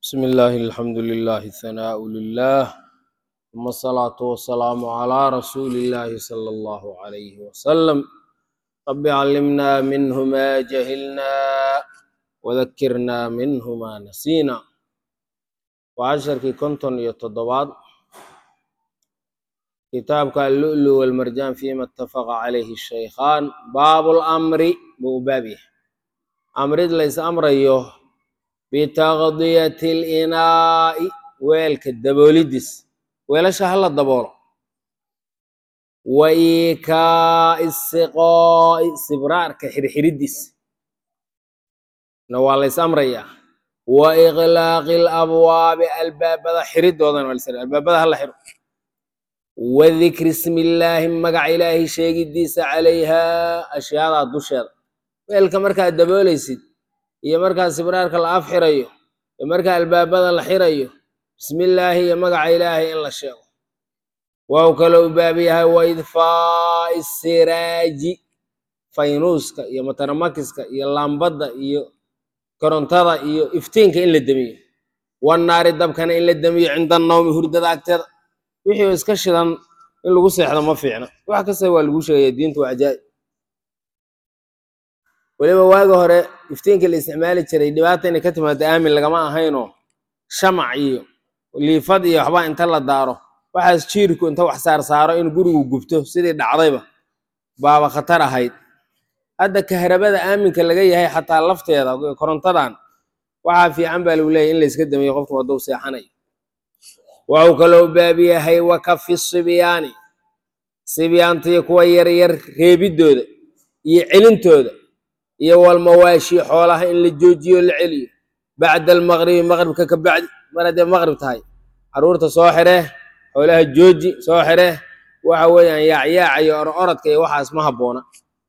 بسم الله الحمد لله الثناء لله ثم الصلاة والسلام على رسول الله صلى الله عليه وسلم رب علمنا منه ما جهلنا وذكرنا منه ما نسينا وعشركي كنتن يتضباط كتابك اللؤلؤ والمرجان فيما اتفق عليه الشيخان باب الأمر بوبابه أمر ليس أمر أيوه bitaqdiyati alinaa'i weelka daboolidis weelasha hala daboolo wa iikaa'i siqaa'i sibraarka xirxiridis na waa lays amrayaa wa iqlaaqi alabwaabi albaabada xiridoodana waa lasr albaabada hala xiro wa dikri ismi illaahi magaca ilaahi sheegidiisa calayhaa ashyaadaa dusheeda weelka markaad daboolaysid iyo markaa sibraarka la af xirayo iyo markaa albaabada la xirayo bismillaahi iyo magaca ilaahay in la sheego waa kaloo u baab yahay wa idfaa'i siraaji faynuuska iyo mataramakiska iyo laambadda iyo korontada iyo iftiinka in la demiyo wannaari dabkana in la demiyo cinda nawmi hurdada agteeda wixii oo iska shidan in lagu seexdo ma fiicna wax kasta waa lagu sheegaya diintu waa cajaa'ib weliba waagi hore iftiinka la isticmaali jiray dhibaata inay ka timaado aamin lagama ahaynoo shamac iyo liifad iyo waxba inta la daaro waxaas jiirku inta wax saar saaro in gurigu gubto sidii dhacdayba baaba khatar ahayd hadda kahrabada aaminka laga yahay xataa lafteeda korontadan waxaa fiican baa lagu leeyahy in layska damiyo qofku hadduu seexanayo waxuu kaloo baab yahay wa kafi sibyaani sibyaantiyo kuwa yaryar reebidooda iyo celintooda iyo walmawaashi xoolaha in la joojiyo la celiyo bacda almaqribi maqribka ka bacdi mar haddee maqrib tahay caruurta soo xiree xoolaha jooji soo xiree waxa weeyaan yaacyaaca iyo ororodka iyo waxaas ma habboona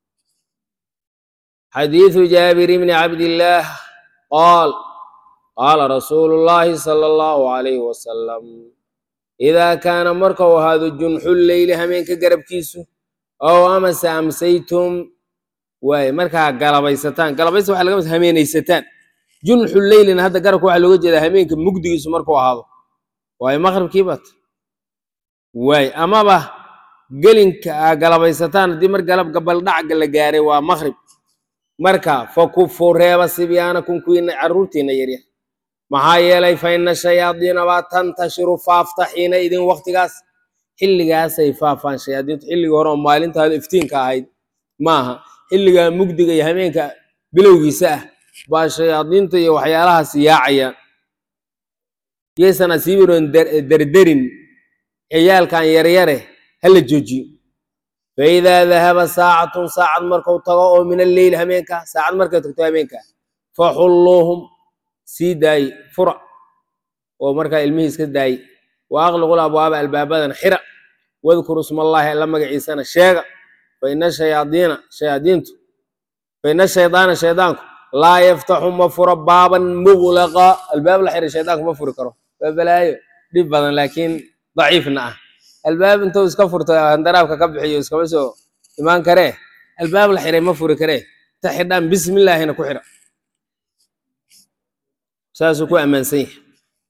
xadiidu jaabir bni cabdillaah qaal qaala rasuulu llaahi sala allahu calayhi wasalam idaa kaana markau ahaado junxu leyli hameenka garabkiisu ow amase amsaytum waaye markaa galabaysataan galabaysa waxa laga mid hameenaysataan junxu leylina hadda garabka waxaa looga jeedaa hameenka mugdigiisu markuu ahaado waaye maqribkii bat waaye amaba gelinka aa galabaysataan haddii mar galab gabaldhacga la gaaray waa maqrib marka fakufu reeba sibyaanakum kuwiina carruurtiina yaryar maxaa yeelay fa ina shayaadiina baa tantashiru faafta xiina idin waktigaas xilligaasay faafaan shayaadiintu xilligii hore oo maalintaada iftiinka ahayd maaha xilligaa mugdiga iyo hameenka bilowgiisa ah baa shayaadiinta iyo waxyaalahaas yaacayaan yaysan asiibiroon derderin ciyaalkan yaryare hala joojiyo fa idaa dahaba saacatun saacad markuu tago oo min alleyl hameenka saacad markay tagto hameenka faxulluuhum sii daayi fura oo markaa ilmihii iska daayi wa aqliqul abwaaba albaabadan xira wadkuru ismallaahi alla magaciisana sheega faina shayaadiina shayaadiintu faina shaydaana shaydaanku laa yaftaxu ma furo baaban muglaqa albaab la xiray shaydaanku ma furi karo waa balaayo dhib badan laakiin daciifna ah albaab intuu iska furto handaraabka ka bixiyo iskama soo imaan karee albaab la xiray ma furi karee ta xidhaan bismillaahina ku xidha saasuu ku ammaansan yahay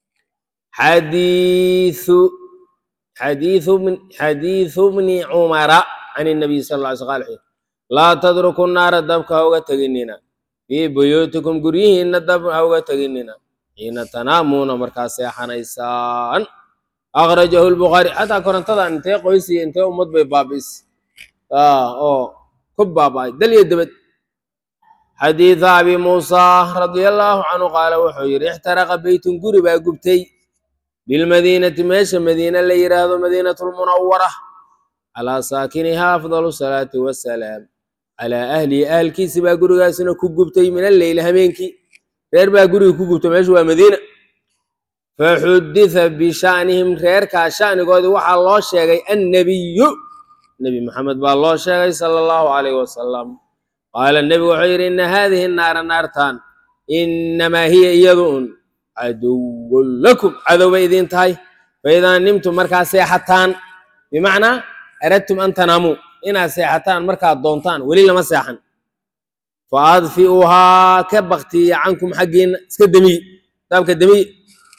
xadiiu xadiiu xadiiu bni cumara can nabiy sal lla ly sl l laa tadruku naara dabka ha uga teginina fii buyuutikum guryihiinna dab ha uga teginina xiina tanaamuuna markaa seexanaysaan akhrajahu lbukhaari xataa korontadan intee qoysiya intee ummad bay baabi'isay oo ku baaba'ay dal iyo debed xadiida abi muusa radia allaahu canhu qaala wuxuu yidhi ixtaraqa beytun guri baa gubtay bilmadiinati meesha madiina la yidhaahdo madiinatu lmunawara calaa saakinihaa afdalu salaati wasalaam calaa ahlihi ahalkiisi baa gurigaasina ku gubtay min alleyli hameenkii reer baa guriga ku gubtay meeshu waa madiina faxuditha bishanihim reerkaa shanigoodii waxaa loo sheegay annabiyu nebi maxamed baa loo sheegay sala allahu calayh wasalam qaala nebigu wuxuu yidhi ina haadihi naara naartan inamaa hiya iyadu un caduwun lakum cadow bay idiin tahay faidaa nimtum markaa seexataan bimacnaa aradtum an tanaamuu inaad seexataan markaad doontaan weli lama seexan fa adfi'uuhaa ka baktiya cankum xaggiinna iska demiye daabka demiye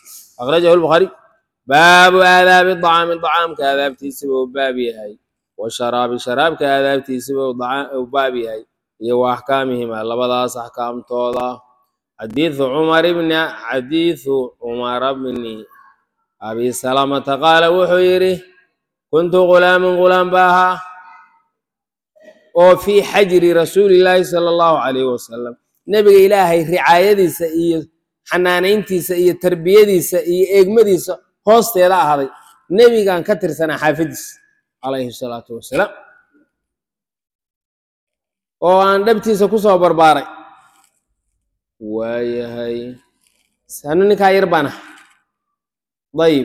akhrajahu lbukhaari baabu aadaabi dacaami dacaamka aadaabtiisiba uu baab yahay washaraabi sharaabka aadaabtiisiba uu baab yahay iyo wa axkaamihima labadaas axkaamtooda xadiidu cumar bni xadiidu cumara bni abi salamata qaala wuxuu yidhi kuntu gulaamin gulaam ba ahaa oo fii xajri rasuulillaahi sala allahu calayhi wasalam nebiga ilaahay ricaayadiisa iyo xanaanayntiisa iyo tarbiyadiisa iyo eegmadiisa hoosteeda ahaaday nebigan ka tirsanaa xaafadiisa calayhi salaatu wasalaam oo aan dhabtiisa ku soo barbaaray waayahay sanu ninkaa yar baan ah dayib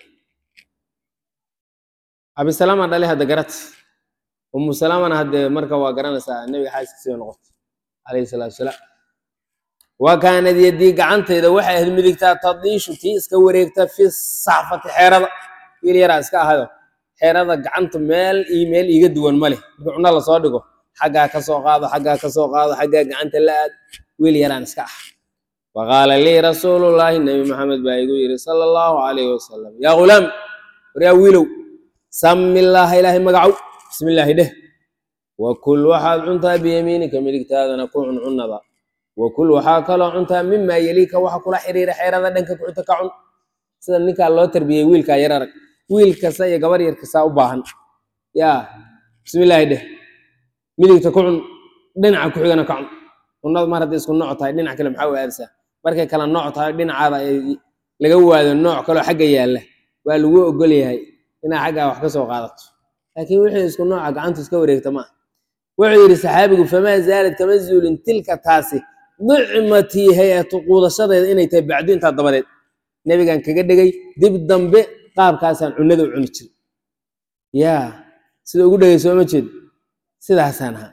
abisalama dhale hadda garat umu salamana haddee marka waa garanaysaa nebiga xaaskiisiiba noqotay calayhi salaatu wasalaam wa kaanad yadii gacantayda waxay ahayd midigtaa tadiishu tii iska wareegta fi saxfati xeerada wiil yaraa iska ahado xeerada gacanta meel iyo meel iiga duwan ma leh marka cunno lasoo dhigo xaggaa ka soo qaado xaggaa ka soo qaado xaggaa gacanta la aad wiil yaraan iska ah faqaala lii rasuulullaahi nebi maxamed baa igu yidhi sala allahu calayhi wasalam yaa ghulaam war yaa wiilow sami illaaha ilaahay magacow bismi illaahi dheh wakul waxaad cuntaa biyamiinika midigtaadana ku cun cunnada wakul waxaa kaloo cuntaa mimaa yeliika waxa kula xiriira xeerada dhanka kuxuta ka cun sida ninkaa loo tarbiyey wiilkaa yar arag wiil kasta iyo gabar yar kastaa u baahan yaa bismi illaahi dheh midigta ku cun dhinaca ku xigana ka cun cunnada mar hadday isku nooc tahay dhinac kale maxaa u aadaysaa markay kala nooc tahay dhinacaada ay laga waado nooc kaloo xagga yaalla waa lagu ogol yahay inaa xaggaa wax ka soo qaadato laakiin wixii isku nooca gacantu iska wareegta maaha wuxuu yidhi saxaabigu famaa zaalad kama zuulin tilka taasi dicmatii hay-atu quudashadeeda inay tahay bacdu intaa dabadeed nebigan kaga dhegay dib dambe qaabkaasaan cunnada u cuni jiri yaa sida ugu dhegay sooma jeed sidaasaan ahaa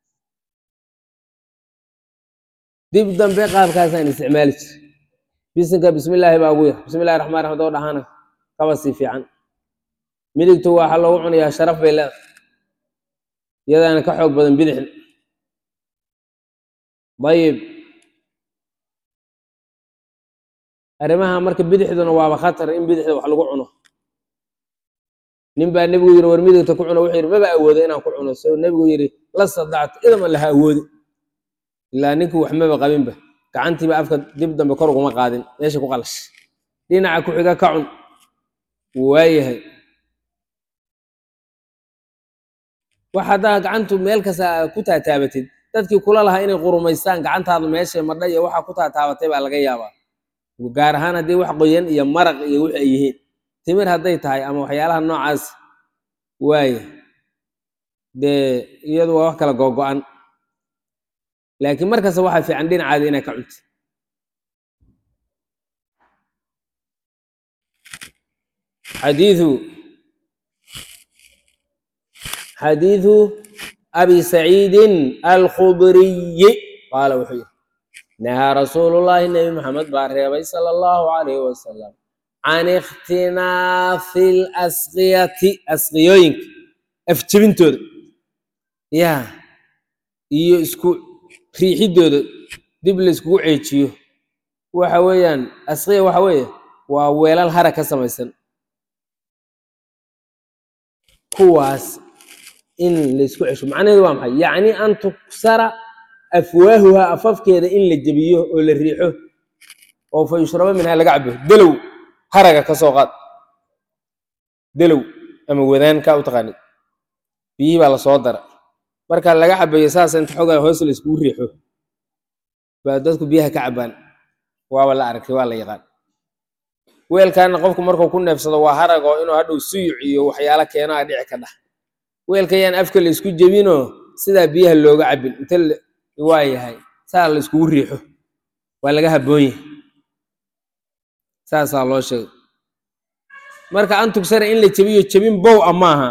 dib dambe qaabkaasaan isticmaali jiri bisinka bismillaahi baa ugu yar bismillahi raxmaan raxiim doo dhahana kaba sii fiican midigtu waxaa loogu cunayaa sharaf bay leedahay iyadaana ka xoog badan bidixda dayib arrimaha marka bidixduna waaba khatar in bidixda wax lagu cuno nin baa nebigu yidhi war midigta ku cuno wuxuu yidhi maba awoodo inaan ku cuno so nebigu yidhi la sadactu idama laha awoodi ilaa ninkii wax maba qabinba gacantiiba afka dib dambe kor uguma qaadin meesha ku qalash dhinaca ku xiga ka cun waayahay wax haddaa gacantu meel kasta ku taataabatid dadkii kula lahaa inay qurumaystaan gacantaadu meeshay madha iyo waxaa ku taataabatay baa laga yaabaa gaar ahaan haddii wax qoyan iyo maraq iyo wix ay yihiin timir hadday tahay ama waxyaalaha noocaas waaye dee iyadu waa wax kala googo-an laakiin markasta waxaa fiican dhinacaada inaa ka cunti xadiiu xadiiثu abi saciidin alkhudriyi qaala wuxuu yihi nahaa rasuulu llaahi nebi maxamed baa reebay sala allahu calayhi wasalam can ikhtinaafi lasqiyati asqiyooyinka afjebintooda ya iyo isku riixidooda dib layskugu ceejiyo waxa weeyaan asqiya waxa weeye waa weelal hara ka samaysan kuwaas in laysku cesho macnaheedu waa maxay yacni an tuksara afwaahuha afafkeeda in la jebiyo oo la riixo oo fa yushrabo minhaa laga cabo delow haraga ka soo qaad delow ama wadaanka u taqaanid biyihii baa lasoo dara marka laga cabayo saas inta xogaa hoos layskugu riixo baa dadku biyaha ka cabaan waaba la arkay waa la yaqaan weelkaana qofku markuu ku neefsado waa harago inuu hadhow suyuc iyo waxyaalo keeno a dhici ka dhah weelka yaan afka la isku jebinoo sidaa biyaha looga cabin inta waa yahay saa la iskugu riixo waa laga habboon yahay saasaa loo sheegay marka an tugsara in la jebiyo jebin bow a maaha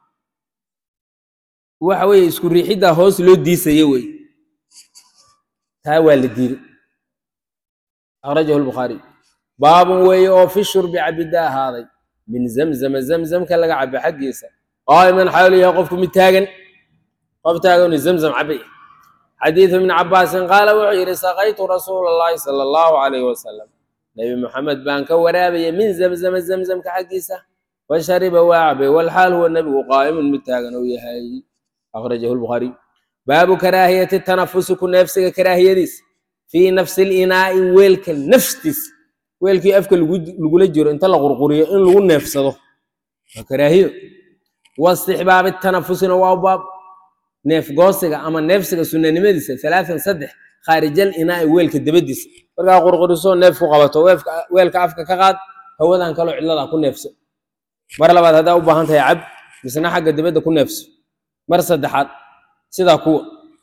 waxa weeye isku riixiddaa hoos loo diisaya wey taa waa la diiday akhrajahu lbukhaariy baabun weeye oo fi shurbi cabidda ahaaday min zamzama zamzamka laga cabo xaggiisa qaa'iman xaalu yahay qofku mid taagan qof taaganu zamzam cabay xadiidu ibni cabaasin qaala wuxuu yidhi saqaytu rasuula allahi sala allahu calayhi wasalam nebi moxamed baan ka waraabaya min zamzama zamzamka xaggiisa fashariba waa cabay walxaal huwa nebigu qaa'imun mid taagan uu yahay akhrajahu lbukhaariy baabu karaahiyati tanafusi ku neefsiga karaahiyadiisa fii nafsi linaa'i weelka naftiisa weelkii afka lagula jiro inta la qurquriyo in lagu neefsado waa karaahiyo wastixbaabi tanafusina waa baab neefgoosiga ama neefsiga sunanimadiisa alaaan saddex khaarijal inaa'i weelka dabadiisa markaa qurquriso neef ku qabato weelka afka ka qaad hawadan kaloo cidlada ku neefso mar labaad haddaa u baahan tahay cab misna xagga dibadda ku neefso mar saddexaad sidaa kuwa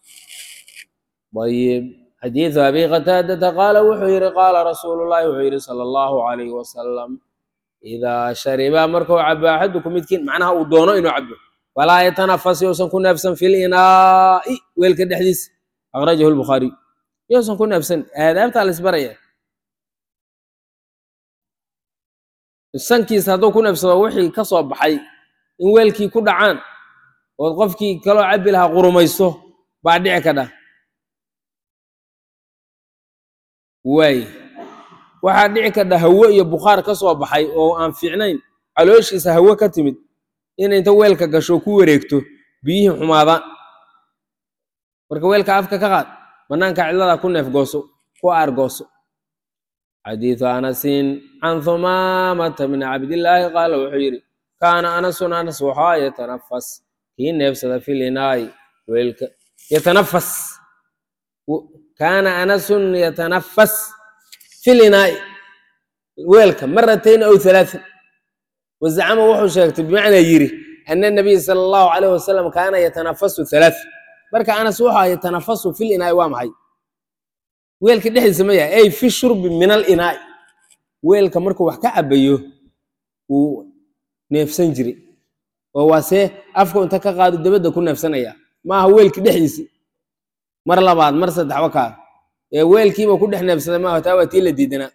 ayib xadiidu abi qataadata qaala wuxuu yihi qaala rasuulu llahi wuxuu yihi sala allahu calayhi wasalam idaa shariba markuu cabo axaduku midkiin macnaha uu doono inuu cabo falaa yatanafas yousan ku neefsan fi linaa'i weelka dhexdiisa akhrajahu lbukhaariy yousan ku neefsan aadaabtaa la isbaraya sankiisa hadduu ku neefsado wixii ka soo baxay in weelkii ku dhacaan ood qofkii kaloo cabbi lahaa qurumayso baa dhici ka dhah waay waxaa dhici kadha hawo iyo bukhaar ka soo baxay oo aan fiicnayn calooshiisa hawo ka timid in inta weelka gasho ku wareegto biyihii xumaadaan marka weelka afka ka qaad bannaanka cidlada ku neefgooso ku aargooso xadiidu anasin can humaamata min cabdillaahi qaala wuxuu yidhi kaana anasun anas waxaa yatanafas kii neefsada filinaayi weelka yatanafas kaana anasun yatanafas filinaa'i weelka maratayn aw halaaan wazacama wuxuu sheegtay bimacnaa yiri ana nabiya sala allahu calayh wasalam kaana yatanafasu halaa marka anas wuxuu yatanafasu filinaa'i waa maxay weelka dhexdiisa ma yahay ay fi shurbi min alinaa'i weelka markuu wax ka cabayo wuu neefsan jiray oo waa see afka inta ka qaado dabadda ku neefsanaya maaha weelka dhexdiisi mar labaad mar saddex wakaa ee weelkiiba ku dhex neefsaday maaha taa waa tii la diidanaa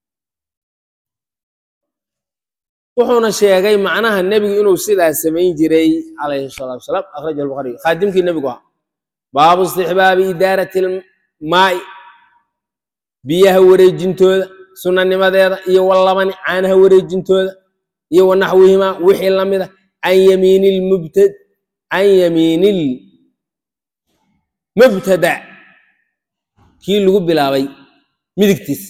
wuxuuna sheegay macnaha nebigu inuu sidaas samayn jiray calayhi salaatu wasalaam akhrajahu lbukhariy khaadimkii nebigu ahaa baabu istixbaabi idaarati lmaa'i biyaha wareejintooda sunanimadeeda iyo walabani caanaha wareejintooda iyo wanaxwihimaa wixii lamida can yamiini lmubtad can yamiinil mubtada kii lagu bilaabay midigtiis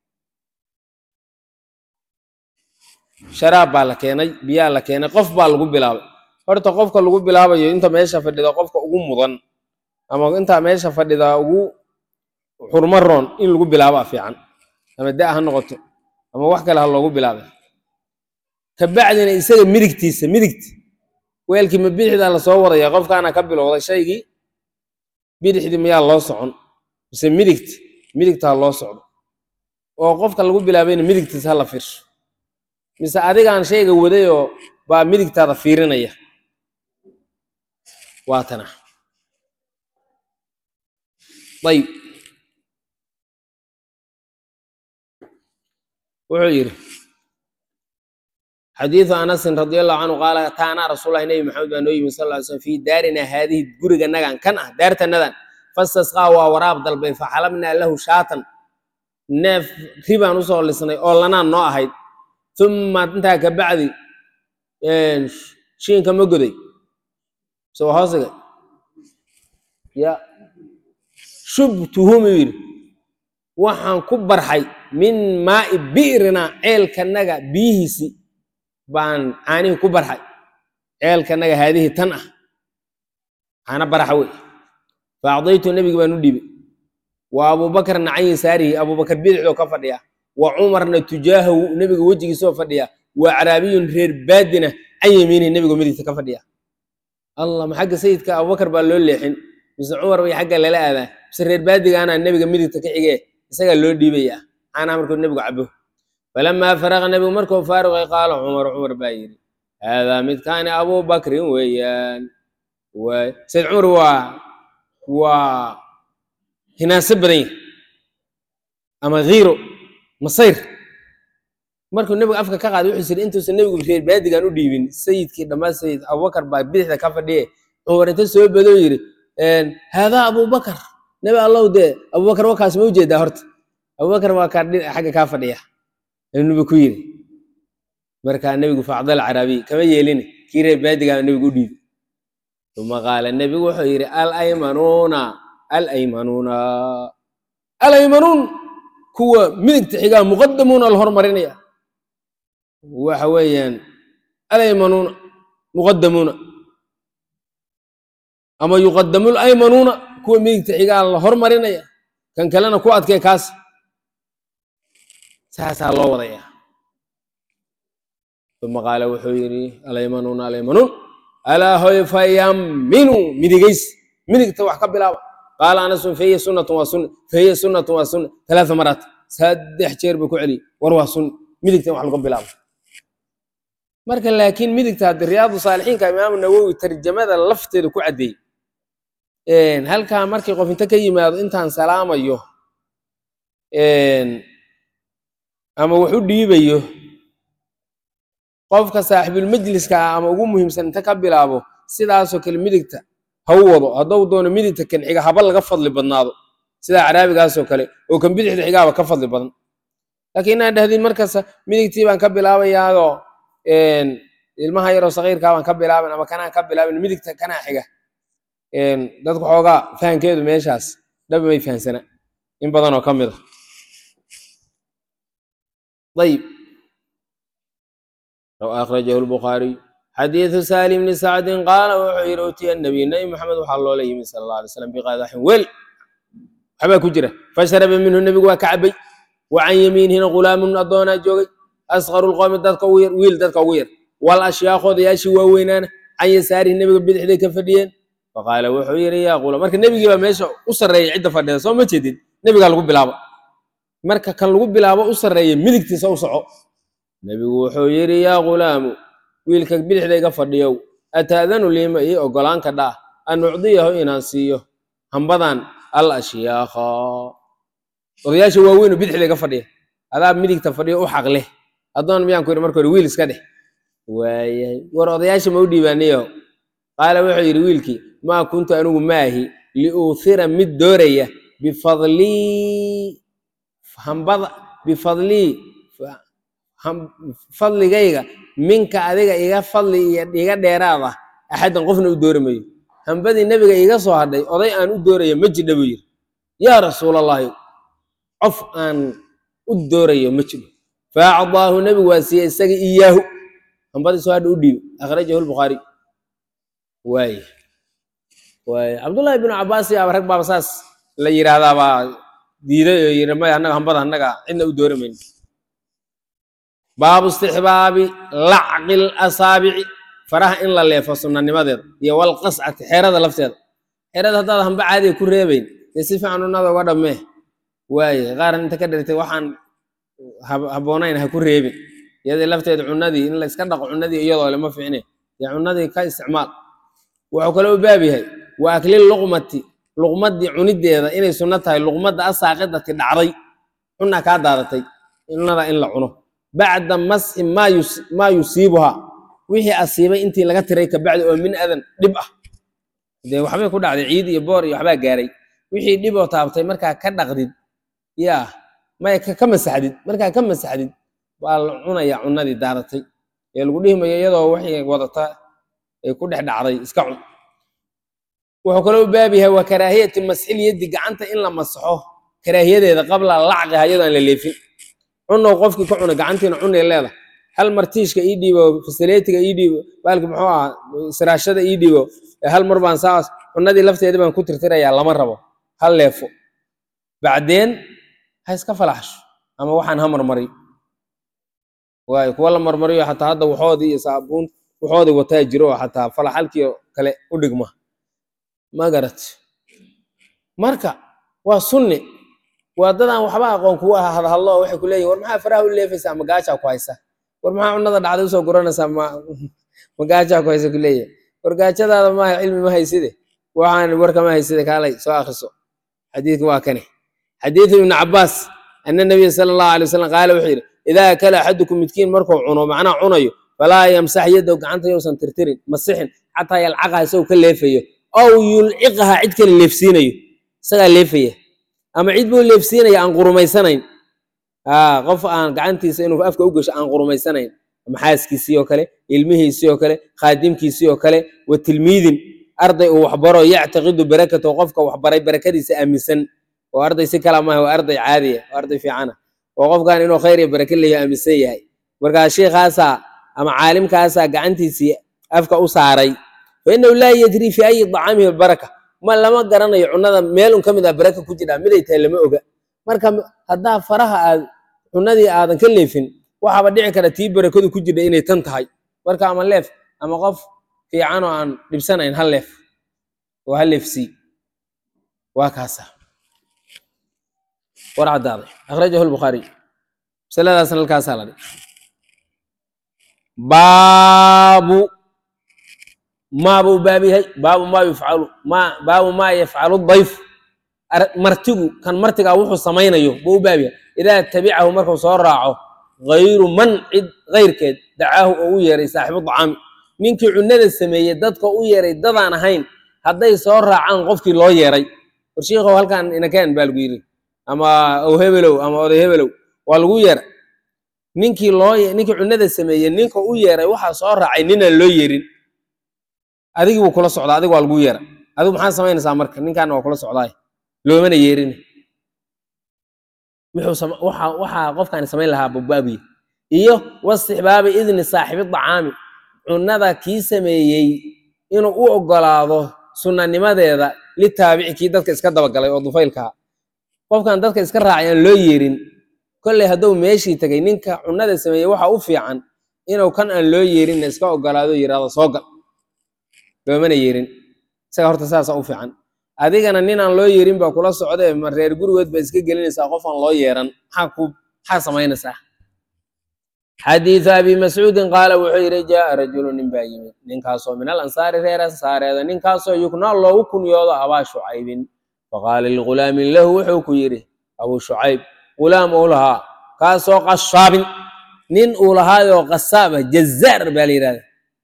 sharaab baa la keenay biyaa la keenay qof baa lagu bilaabay horta qofka lagu bilaabayo inta meesha fadhida qofka ugu mudan ama intaa meesha fadhida ugu xurmo roon in lagu bilaabaa fiican ama da ha noqoto ama wax kale ha loogu bilaabay kabacdina isaga midigtiisa midigta weelkii ma bidixdaa lasoo wadaya qofkaana ka bilowday shaygii bidixdii mayaa loo socon mise midigta midigta ha loo socdo oo qofka lagu bilaabayna midigtiisa ha la fiirsho mise adigaan shayga wadayoo baa midigtaada fiirinaya waa tana ayib wuxuu yidhi xadiidu anasin radi allahu canhu qaala taanaa rasuulahi nebi maxamed baa noo yimi sal ly slm fii daarinaa haadihi guriganagan kan ah daartanadan fastasqaa waa waraab dalbay faxalabnaa lahu shaatan neef ribaan usoo lisnay oo lanaan noo ahayd uma intaa ka bacdi shiinka ma goday so hoosiga ya shubtuhum yidhi waxaan ku barxay min maa'i bi'rinaa ceelkanaga biyihiisi baan caanihii ku barxay ceelkanaga haadihii tan ah caana baraxa wey fa acdaytu nebigi baan u dhiibay wa abuubakarna can yasaarihi abuubakar bidixdoo ka fadhiya wa cumarna tujaahahu nebiga wejigiisoo fadhiya wa caraabiyun reer baadina can yamiinihi nebigo midigta ka fadhiya allah ma xagga sayidka abubakar baa loo leexin mise cumar bay xagga lala aadaa mise reer baadigaana nebiga midigta ka xigee isagaa loo dhiibaya caanaa markuu nebigu cabo falamaa faraqa nebigu markuu faaruqay qaala cumar cumar baa yidhi haadaa midkaani abubakrin weeyaan waay sayid cumar waa waa hinaaso badan yahay ama hiiro masayr markuu nebigu afka ka qaaday wuxuu yidhi intuusan nebigu reer baadigan u dhiibin sayidkii dhammaan sayid abubakar baa bidixda ka fadhiye cumar inta soo badoo yidhi haadaa abubakar nebi allow dee abubakar wakaas ma ujeedaa horta abubakar waa kaa xagga kaa fadhiya aynuba ku yidhi markaa nebigu facdal caraabiy kama yeelin kii reer baadigaa nebigu u dhiibi uma qaala nebigu wuxuu yidhi alaymanuuna alaymanuuna alaymanuun kuwa midigta xigaa muqadamuuna la hormarinaya waxa weeyaan alaymanuuna muqadamuuna ama yuqadamu laymanuuna kuwa midigta xigaa la hormarinaya kan kalena ku adkee kaas saasaa loo wadaya uma qaala wuxuu yidhi alaymanuuna alaymanuun alaa hoy fayamminuu midigays midigta wax ka bilaaba qaala anasun fahiya sunnatun waa sunna fahiya sunnatun waa sunna talaata maraat saddex jeer buu ku celiyey war waa sunna midigta in wax laga bilaabo marka laakiin midigta haddi riyaadu saalixiinka imaamu nawowi tarjamada lafteeda ku caddeeyey halkaa markii qof inta ka yimaado intaan salaamayo ama wax u dhiibayo qofka saaxibulmajliska ah ama ugu muhiimsan inta ka bilaabo sidaasoo kale midigta ha u wado haddou doono midigta kan xiga haba laga fadli badnaado sidaa caraabigaasoo kale oo kan bidixda xigaaba ka fadli badan laakiin inaan dhahdin markasta midigtii baan ka bilaabayaadoo ilmaha yaroo sakiirkaa baan ka bilaaban ama kanaan ka bilaaban midigta kanaa xiga dadku xoogaa fahankeedu meeshaas dhabi may fahansana in badanoo ka mid a ayib akhrajahu lbukhaariy xadiidu saali bni sacdin qaala wuxuu yidhi utiya nabiy nabi maxamed waxaa loola yimi sala alla alay slam biqadaxin wel waxbaa ku jira fasharaba minhu nebigu waa ka cabay wa can yamiinihina ghulaamun addoonaa joogay asqaru lqowmi dadka ugu yar wiil dadka ugu yar wal ashyaakh odayaashii waaweynaana can yasaarihi nebiga bidixday ka fadhiyeen faqaala wuxuu yidhi yaa qula marka nebigii baa meesha u sarreeyay cidda fadhida soo ma jeedid nebigaa lagu bilaabo marka kan lagu bilaabo u sarreeya midigtiisa u soco nebigu wuxuu yidhi yaa ghulaamu wiilka bidixda iga fadhiyow ataadanu liima ii ogolaanka dhaa an ucdiyahu inaan siiyo hambadan al ashyaakha odayaasha waaweynu bidixda iga fadhiya adaa midigta fadhiyo u xaq leh addoon miyaan ku yidhi marka hore wiil iska dheh waayahay war odayaasha ma u dhiibaaniyo qaala wuxuu yidhi wiilkii maa kuntu anigu maahi liuuhira mid dooraya bifadlii hambada bifadlii fadligayga minka adiga iga fadli iyo iga dheeraada axaddan qofna u doori mayo hambadii nebiga iga soo hadhay oday aan u dooraya ma jidha buu yidhi yaa rasuulallaahi qof aan u doorayo ma jiro faacdaahu nebigu waa siiyey isaga iyaahu hambadii soo hadha u dhiibi akhrajahu lbukhaari waay waay cabdullaahi binu cabbaas yaaba rag baaba saas la yidhaahdaa baa diiday oo yidhi maya annaga hambada annaga cidna u doori mayno baabu istixbaabi lacqi lasaabici faraha in la leefo sunnanimadeeda iyo walqascati xeerada lafteeda xeerada haddaad hamba caadiga ku reebayn dee si fiican unada uga dhammee waaye qaaran inta ka dhartay waxaan habboonayn ha ku reebin iyadii lafteeda cunadii in la iska dhaqo cunadii iyadoo le ma fiicne dee cunadii ka isticmaal wuxuu kale u baab yahay wa akli luqmati luqmadii cunideeda inay sunno tahay luqmadda asaaqidati dhacday cunaa kaa daadatay cunada in la cuno bacda masxi maa yusiibuhaa wixii asiibay intii laga tiray kabacdi oo min adan dhib ah dee waxbay ku dhacday ciid iyo boor iyo waxbaa gaaray wixii dhib oo taabtay markaa ka dhaqdid yaa maya ka masaxdid markaa ka masaxdid baa la cunayaa cunadii daadatay ee lagu dhihimayo iyadoo waxay wadata ay ku dhex dhacday iska cun wuxuu kaloo u baab yahay waa karaahiyati masxil yaddi gacanta in la masaxo karaahiyadeeda qabla lacqiha iyadoo aan la leefin cunow qofkii ka cuna gacantiina cunay leedahay hal martiishka ii dhiibo fasiletiga ii dhiibo baalki muxuu ahaa siraashada ii dhiibo hal mar baan saas cunadii lafteeda baan ku tirtirayaa lama rabo hal leefo bacdeen ha iska falaxsho ama waxaan ha marmariyo waayo kuwa la marmariyo xataa hadda waxoodii iyo saabuun waxoodii wataa jiro oo xataa falaxalkii kale u dhigma ma garat marka waa sunni waa dadaan waxba aqoon kugu ah hadhadlo waxay ku leeyihin war maxaa faraha u leefaysaa ma gaajaa ku haysa war maxaa cunada dhacday usoo guranaysaa ma ma gaajaa ku haysa ku leeyahay war gaajadaada maaha cilmi ma hayside waxaan warka ma hayside kaalay soo akriso xadiidka waa kane xadiidu ibnu cabaas ana nabiya sala allahu alay wasalam qaala wuxuu yidhi idaa akala axadukum midkiin markuu cuno macnaa cunayo falaa yamsax yaddow gacanta yousan tirtirin masixin xataa yalcaqaha isagoo ka leefayo ow yulciqaha cid kale leefsiinayo isagaa leefaya ama cid buu leefsiinaya aan qurumaysanayn aa qof aan gacantiisa inuu afka u gesho aan qurumaysanayn maxaaskiisii oo kale ilmihiisii oo kale khaadimkiisii oo kale wa tilmiidin arday uu waxbaro yactaqidu barakatahu qofka waxbaray barakadiisa aaminsan oo arday si kala maaha waa arday caadiya oo arday fiicana oo qofkan inuu khayr iyo barake leeyahay aaminsan yahay markaa sheikaasaa ama caalimkaasaa gacantiisii afka u saaray fa inahu laa yadri fi ayi dacaamihi baraka ma lama garanayo cunada meel un ka mid ah baraka ku jira miday tahay lama oga marka haddaa faraha aad cunadii aadan ka leefin waxaaba dhici kara tii barakadu ku jirta inay tan tahay marka ama leef ama qof fiican oo aan dhibsanayn hal leef oo hal leefsii waa kaasa war caddaaday akhrajahu lbukhaariy masaladaasna halkaasaa la dhig baabu maa buu baab yahay baabu maa yufcalu ma baabu maa yafcalu dayf martigu kan martigaa wuxuu samaynayo buu u baab yahay idaa tabicahu markuu soo raaco gayru man cid kayrkeed dacaahu oo u yeeray saaxibu dacaami ninkii cunada sameeyey dadka u yeeray dadaan ahayn hadday soo raacaan qofkii loo yeeray war shiikow halkan inakeen baa lagu yidhi ama ow hebelow ama oday hebelow waa lagu yeeray ninkii loo ninkii cunada sameeyey ninka u yeeray waxaa soo raacay ninaan loo yeerin adigii buu kula socdaa adiga waa lagu yeeray adigu maxaa samaynaysaa marka ninkaana waa kula socdaay loomana yeerin waxaa qofkaani samayn lahaa babaabiye iyo wastixbaabi idni saaxibi dacaami cunada kii sameeyey inuu u ogolaado sunanimadeeda litaabici kii dadka iska dabagalay oo dufaylkaa qofkan dadka iska raacay aan loo yeerin kolley hadduu meeshii tegay ninka cunada sameeyey waxa u fiican inuu kan aan loo yeerinna iska ogolaado yirahdo soo gal loomana yeerin isaga horta saasa u fiican adigana nin aan loo yeerin baa kula socdee ma reer gurigood baa iska gelinaysaa qof aan loo yeeran maxaa ku maxaa samaynaysaa xadiidu abi mascuudin qaala wuxuu yidhi jaaa rajulu nin baa yimid ninkaasoo min al ansaari reer ansaareeda ninkaasoo yuknaa loogu kunyoodo abaa shucaybin faqaala ligulaamin lahu wuxuu ku yidhi abuu shucayb gulaam uu lahaa kaasoo qashaabin nin uu lahaayoo qasaaba jazaar baa la yidhahda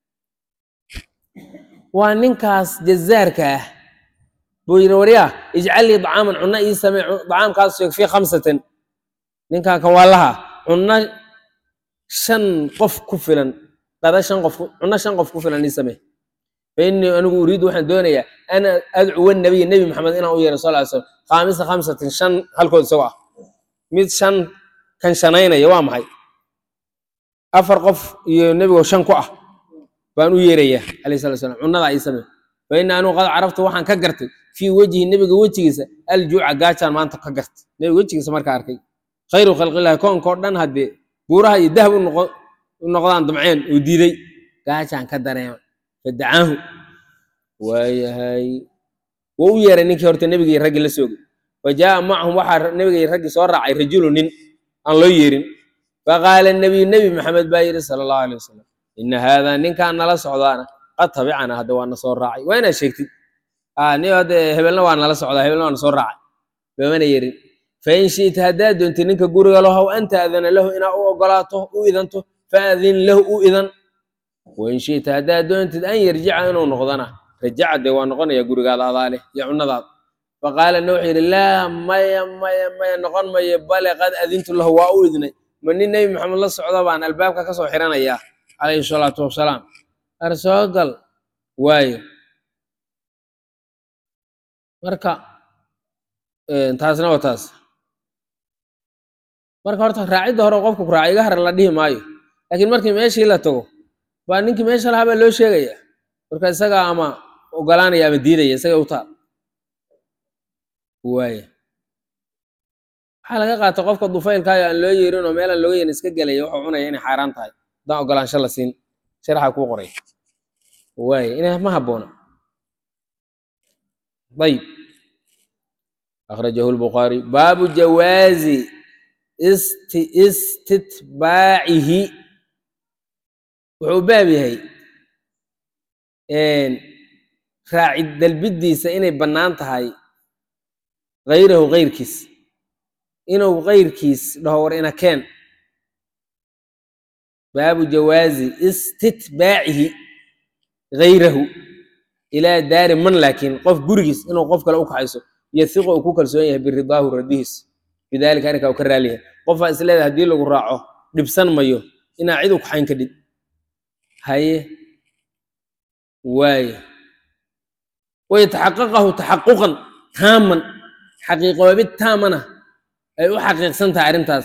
waa ninkaas jazaarka ah buu yidhi waryaa ijcal lii dacaaman cunno ii samee dacaamkaas sheeg fii khamsatin ninkan kan waa laha cunno shan qof ku filan qada shan qof cunno shan qof ku filan ii samee fa innii anigu uriidu waxaan doonayaa ana adcuwa nabiya nebi maxamed inaan u yeero sal ly slam khaamisa khamsatin shan halkood isagoo ah mid shan kan shanaynaya waa maxay afar qof iyo nebigoo shan ku ah baan u yeerayaa alayh salat slam cunnadaa ii samee fa inna anigu qad carabtu waxaan ka gartay fii wejhi nebiga wejigiisa aljuuca gaajaan maanta ka gartay nebiga wejigiisa markaa arkay khayru khalqillahi koonkao dhan haddee buuraha iyo dahab u noqdaan damceen uu diiday gaajaan ka dareema fadacaahu waayahay wuu u yeeray ninkii horta nebigii raggii la soogay fa jaaa macahum waxaa nebigii raggii soo raacay rajulu nin aan loo yeerin faqaala nebiyu nebi maxamed baa yidhi sala allahu alay wasalam ina haadaa ninkaan nala socdaana qad tabicana hadda waa na soo raacay waa inaad sheegtid ni hadde hebelna waa nala socdaa hebelna waa na soo raacay loomana yerin fain shi'ta haddaad doontid ninka guriga lahow an taadana lahu inaa u ogolaato u idanto faadin lahu u idan wain shi'ta haddaad doontid an yarjica inuu noqdana rajaca dee waa noqonaya gurigaada adaaleh iyo cunnadaada faqaalana wuxuu yidhi laa maya maya maya noqon mayo bale qad adintu lahu waa u idnay ma nin nebi maxamed la socda baan albaabka ka soo xiranayaa calayhi salaatu wasalaam ar soo gal waayo marka taasna waa taas marka horta raacidda hore qofka ku raaca iga har la dhihi maayo laakiin markii meeshii la tago baa ninkii meesha lahaa baa loo sheegaya marka isagaa ama ogolaanaya ama diidaya isaga u taal waaya waxaa laga qaata qofka dufaylkaayo aan loo yeerin oo meelaan looga yeerin iska gelaya wuxuu cunaya inay xaaraan tahay haddaan ogolaansho la siin sharaxa kuu qoray waaya ina ma habboona ayib akhrajahu lbukhaari baabu jawaazi isti istitbaacihi wuxuu baab yahay raacid dalbidiisa inay bannaan tahay hayrahu kayrkiis inuu kayrkiis dhaho war ina keen baabu jawaazi istitbaacihi hayrahu ilaa daari man laakiin qof gurigiis inuu qof kale u kaxayso yasiqo uu ku kalsoon yahay biridaahu radihiis bidalika arrinkaa uu ka raaliyahay qofaa is leedahay haddii lagu raaco dhibsan mayo inaa cid u kaxayn ka dhig haye waaye wayataxaqaqahu taxaquqan taaman xaqiiqoobid taamana ay u xaqiiqsan tahay arrintaas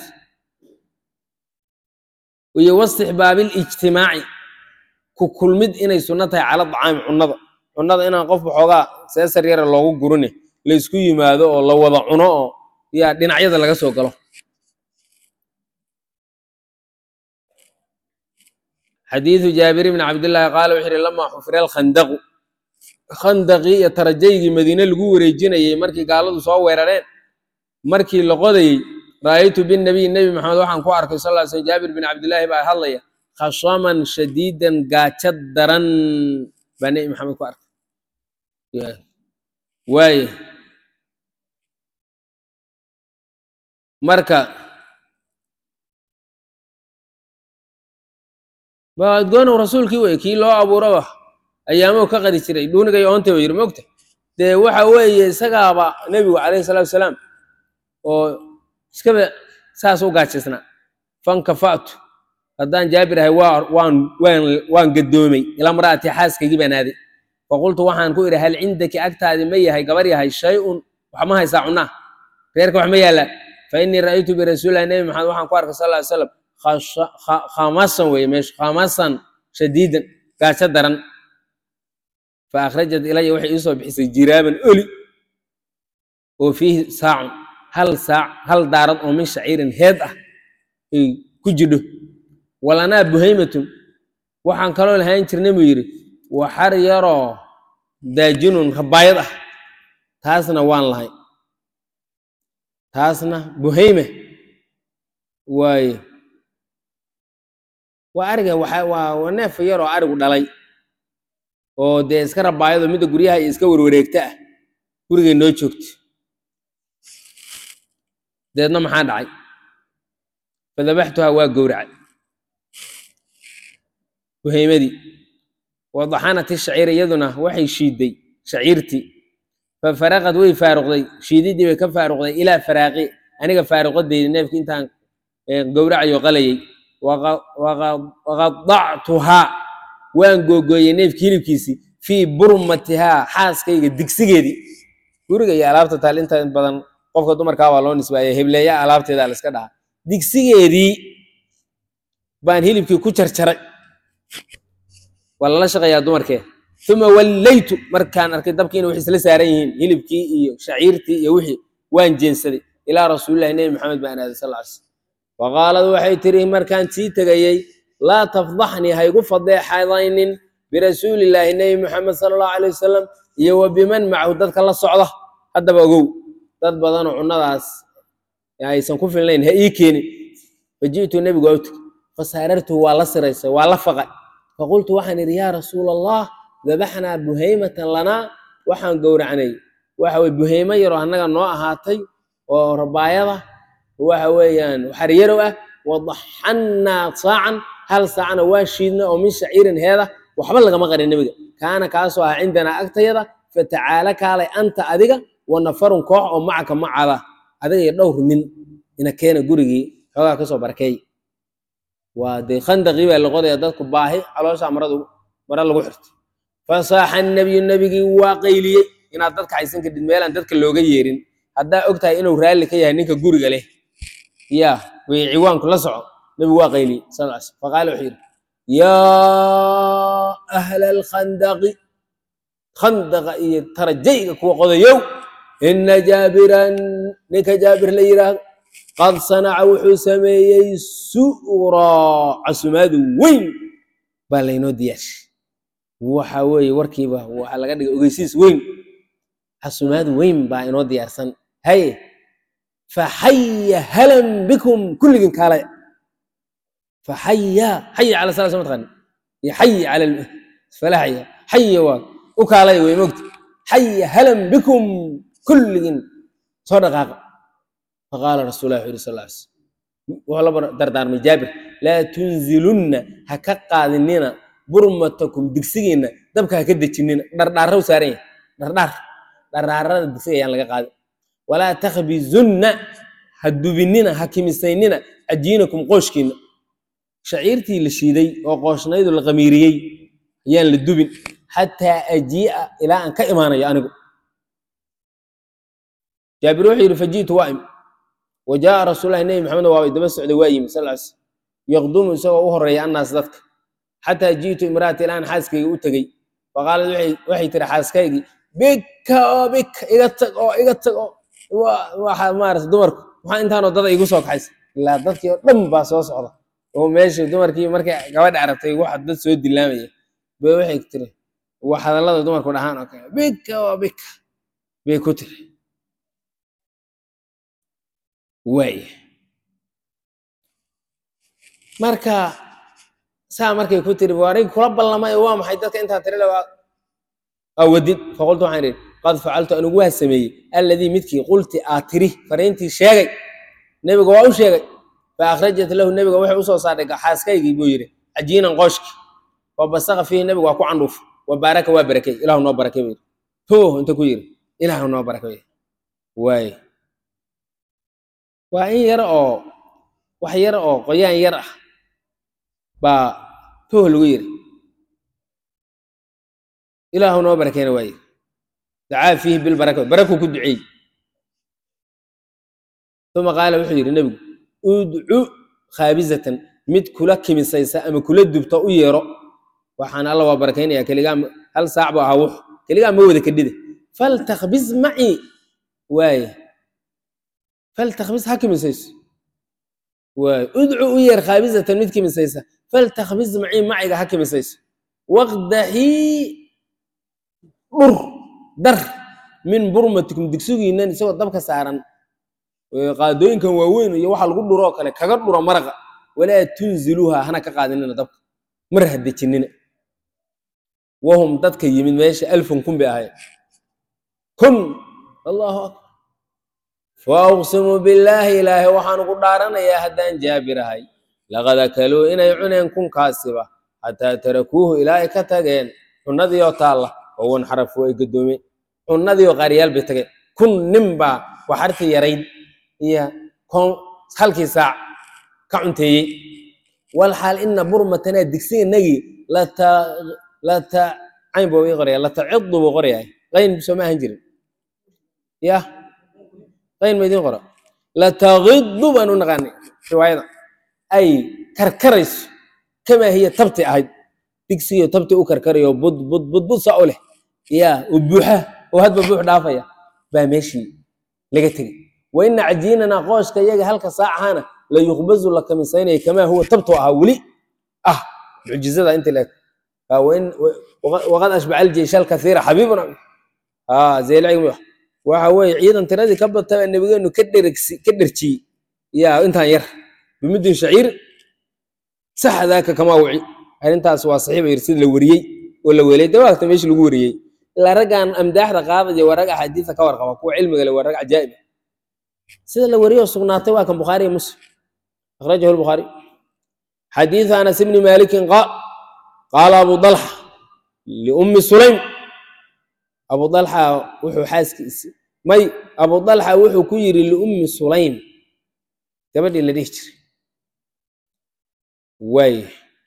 iyo wastixbaabi lijtimaaci ku kulmid inay sunno tahay cala dacaami cunnada cunnada inaan qof waxoogaa seesar yara loogu gurine laysku yimaado oo la wada cuno oo yaa dhinacyada laga soo galo xadiidu jaabir bni cabdillaahi qaala wuxuu yihi lamaa xufira alkhandaqu khandaqii iyo tarajaygii madiine lagu wareejinayey markii gaaladu soo weerareen markii la qodayey ra'aytu binnabiy nebi maxamed waxaan ku arkay sal ly slm jaabir bin cabdillaahi baa hadlaya khashaman shadiidan gaajo daran baa nebi maxamed ku arkay waaye marka baadgoonow rasuulkii wey kii loo abuuraba ayaamow ka qadi jiray dhuunigay oonta ba yiri mogta dee waxa weeye isagaaba nebigu calayhi salaatu wasalaam oo iskaba saas u gaajaysnaa fankafa'tu haddaan jaabir ahay waa waan waan waan gadoomay ilaa mar'ati xaaskaygii baan aaday faqultu waxaan ku idhi hal cindaki agtaadi ma yahay gabar yahay shay-un wax ma haysaa cunaa reerka wax ma yaallaa fa innii ra'aytu birasuulillahi nebi maxamed waxaan ku arkay sal ly slam khamasan weye meesha khamasan shadiidan gaajo daran fa akhrajat ilaya waxay ii soo bixisay jiraaban oli oo fiihi saacun hal saac hal daarad oo min shaciirin heed ah ay ku jidho walanaa buhaymatun waxaan kaloo lahaan jirnay buu yidhi waxar yaroo daajinun rabaayad ah taasna waan lahay taasna buhayma waaye waa ariga waa waa neef yaroo arigu dhalay oo dee iska rabaayado midda guryaha iyo iska warwareegta ah gurigay noo joogto deedna maxaa dhacay fadabaxtuhaa waa gowracay buhaymadii wadaxanati shaciir iyaduna waxay shiiday shaciirtii fafaraqad way faaruqday shiididii bay ka faaruqday ilaa faraaqi aniga faaruqadeydi neefki intaan gowracayo qalayay waqadactuhaa waan googooyey neefki hilibkiisii fii burmatihaa xaaskayga digsigeedii guriga iyo alaabta taal inta badan qofka dumarkaa waa loo nisbaaya hebleeya alaabteeda la iska dhahaa digsigeedii baan hilibkii ku jarjaray waa lala shaqayaa dumarkee uma wallaytu markaan arkay dabkii inay wax isla saaran yihiin hilibkii iyo shaciirtii iyo wixii waan jeensaday ilaa rasuulillahi nebi maxamed baan aaday sal ly slm faqaalad waxay tiri markaan sii tegayey laa tafdaxnii haygu fadeexadaynin birasuulillaahi nebi maxamed sala allahu alay wasalam iyo wa biman macahu dadka la socda haddaba ogow dad badanoo cunnadaas aysan ku filnayn ha ii keenin faji'tu nebigu awtag fasaarartuhu waa la siraysay waa la faqay faqultu waxaan idhi yaa rasuula allah dabaxnaa buhaymatan lanaa waxaan gowracnay waxa weye buhaymo yaroo annaga noo ahaatay oo rabaayada waxa weeyaan xaryarow ah wadaxannaa saacan hal saacna waa shiidna oo min shaciirin heeda waxba lagama qarin nebiga kaana kaasoo ah cindanaa agtayada fatacaala kaalay anta adiga wa nafarun koox oo macaka macada adiga iyo dhowr nin ina keena gurigii xoogaa kasoo barakeey waa dee khandaqii baa la qodaya dadku baahi caloosha maradu mara lagu xirto fasaaxa nebiyu nebigii waa qayliyey inaad dadka haysan kadhid meelaan dadka looga yeerin haddaa og tahay inuu raalli ka yahay ninka guriga leh ya way ciwaanku la soco nebigu waa qayliyey sal l sl faqaala wuxuu yidhi yaa ahla alkhandaqi khandaqa iyo tarajayga kuwa qodayow ina jaabiran ninka jaabir la yidhaahdo qad sanaca wuxuu sameeyey su'raa casumaadu weyn baa laynoo diyaarshay waxa weeye warkiiba waxaa laga dhigay ogeysiis weyn casumaad weyn baa inoo diyaarsan haye faxaya halan bikum kulligin kaalaya faxaya xaya cala sala sama taqani iyo xaya cala falaxaya xaya waa u kaalaya wey mogta xaya halan bikum kulligin soo dhaqaaqa faqaala rasul lah wuxu yuri sal sl wuxuu la dardaarmay jaabir laa tunzilunna ha ka qaadinina burmatakum digsigiinna dabka ha ka dejinina dhardhaarra u saaran yahay dhardhaar dhardhaarada digsiga ayaan laga qaadin walaa takhbizunna ha dubinina ha kimisaynina cajiinakum qooshkiina shaciirtii la shiiday oo qooshnaydu la qamiiriyey ayaan la dubin xataa ajii'a ilaa aan ka imaanayo anigu jaabir wuxuu yidhi faji'tu waa imi wa jaa'a rasuulahi nebi maxamed waabay daba socday waa yimi sal sl yaqdumu isagoo u horeeya annaas dadka xataa ji'tu imra'ati ilaan xaaskayga u tegey faqaalad waxay tiri xaaskaygii bika oo bika iga tag oo iga tag oo waxa maarata dumarku maxaa intaanoo dada igu soo kaxaysa ilaa dadkii oo dhan baa soo socda oo meeshii dumarkii markay gabadha aragtay waxa dad soo dilaamaya bay waxay tiri wax hadallada dumarku dhahaan oo kale bika oo bika bay ku tiri waaya marka saa markay ku tiri warig kula ballamay oo waa maxay dadka intaa tiri lawaa awadid faqultu waxaan idhi qad facaltu anigu waa sameeyey alladii midkii qulti aa tiri fariintii sheegay nebiga waa u sheegay fa akhrajat lahu nebiga waxay usoo saartay xaaskaygii buu yidhi cajiinan qooshki wa basaqa fiihi nebiga waa ku candhuuf wa baaraka waa barakey ilahu noo barakey buu yidhi tuh inta ku yidhi ilahu noo barakey waay waa in yar oo wax yar oo qoyaan yar ah baa tuh lagu yidhi ilaahu noo barakeyna waa yidhi dacaa fiihi bilbaraka barakuu ku duceeyey uma qaala wuxuu yidhi nebigu udcu khaabizatan mid kula kimisaysa ama kula dubta u yeero waxaan alla waa barakaynayaa keligaa hal saac bu ahaa wux keligaa ma wada kadhida faltakbis macii waaya faltakbis ha kimisayso waaya udcu u yeer khaabizatan mid kimisaysa faltakbis macii maciga ha kimisayso waqdaxii dhur dar min burmatikum digsigiinan isagoo dabka saaran qaadooyinkan waaweyn iyo waxa lagu dhuroo kale kaga dhuro maraqa walaa tunziluuha hana ka qaadinina dabka mar ha dejinina wahum dadka yimid meesha alfun kun bay ahayd kun allahu akbar fa uqsimu billaahi ilaahay waxaan ugu dhaaranayaa haddaan jaabir ahay laqad akaluu inay cuneen kunkaasiba xataa tarakuuhu ilaa ay ka tageen cunadii oo taalla oo wanxarafu ay gadoomeen cunadii oo qaariyaal bay tageen kun nin baa waxartii yarayd iyo kon halkii saac ka cunteeyey walxaal ina burmatanaa digsiganagii lata lata cayn buu ii qoraya latacidu buu qorayahay qayn soo ma ahan jirin ya qayn ma idiin qora latagidu baan u naqaanay riwaayada ay karkarayso kamaa hiya tabti ahayd digsiyo tabti u karkarayo bud bud bud bud saa u leh ya oo buuxa oo hadba buux dhaafaya baa meeshii laga tegey wa ina cajiinanaa qooshka iyaga halka saacahana la yuqbazu la kamisaynaya kamaa huwa tabtu ahaa weli ah mucjizada inta leeg waqad ashbaca aljeysha alkathiira xabiibuna zeelcigmi waxa weeye ciidan tiradii ka bataba nebigeenu ka dhergsi ka dherjiyey yaa intaan yar bimudin shaciir sax daaka kamaa wuci arrintaas waa saxiiba yir sida la wariyey oo la weelay dawaagta meesha lagu wariyey ilaa raggan amdaaxda qaadaya waa rag axaadiisa ka warqaba kuwa cilmiga le waa rag cajaa'ib sida la wariyoo sugnaatay waa kan bukhaariya muslim akhrajahu lbukhaari xadiidu anas ibni malikin qaal qaala abu dalxa liummi sulaym abu dalxa wuxuu xaaskiisi may abu dalxa wuxuu ku yidhi liummi sulaym gabadhii la dhihi jiray waay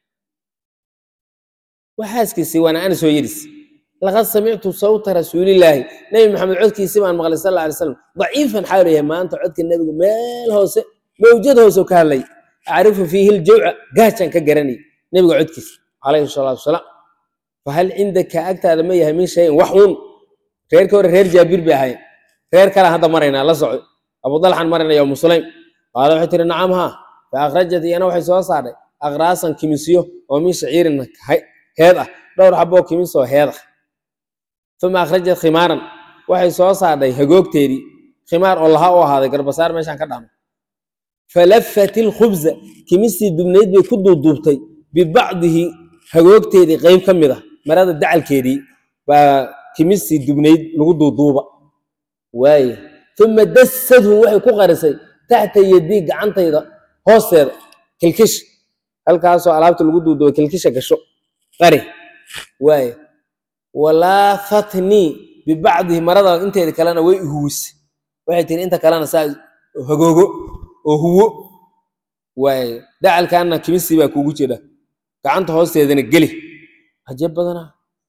waa xaaskiisii waana ana soo yidhis laqad samictu sawta rasuulillaahi nebi maxamed codkiisii baan maqlay sal alla alay slam daciifan xaalu yahay maanta codka nebigu meel hoose mawjad hoose ka hadlay acrifu fiihi ljawca gaajaan ka garanay nebiga codkiisa calayhi salaatu wasalaam fahal cindaka agtaada ma yahay min shayin wax uun reerkii hore reer jaabir bay ahayen reer kalaan hadda maraynaa la soco abu dalxan maraynaya umu sulaym qaala waxay tihi nacam haa fa akhrajat iyana waxay soo saartay aqraasan kimisyo oo min shaciirin heed ah dhowr xaboo kimisoo heed ah uma akhrajat khimaaran waxay soo saartay hagoogteedii khimaar oo laha u ahaaday garbasaar meeshaan ka dhamo falafat ilkhubza kimistii dubnayd bay ku duuduubtay bibacdihi hagoogteedii qeyb ka mid ah marada dacalkeedii baa kimistii dubnayd lagu duuduuba waaye uma dasadhu waxay ku qarisay taxta yadii gacantayda hoosteeda kilkish halkaasoo alaabta lagu duuduuba kilkisha gasho qari waaye walaafatnii bibacdihi marada inteeda kalena way ihuwisay waxay tiri inta kalena saa hagoogo oo huwo waaye dacalkaana kimistii baa kuugu jira gacanta hoosteedana geli ajab badana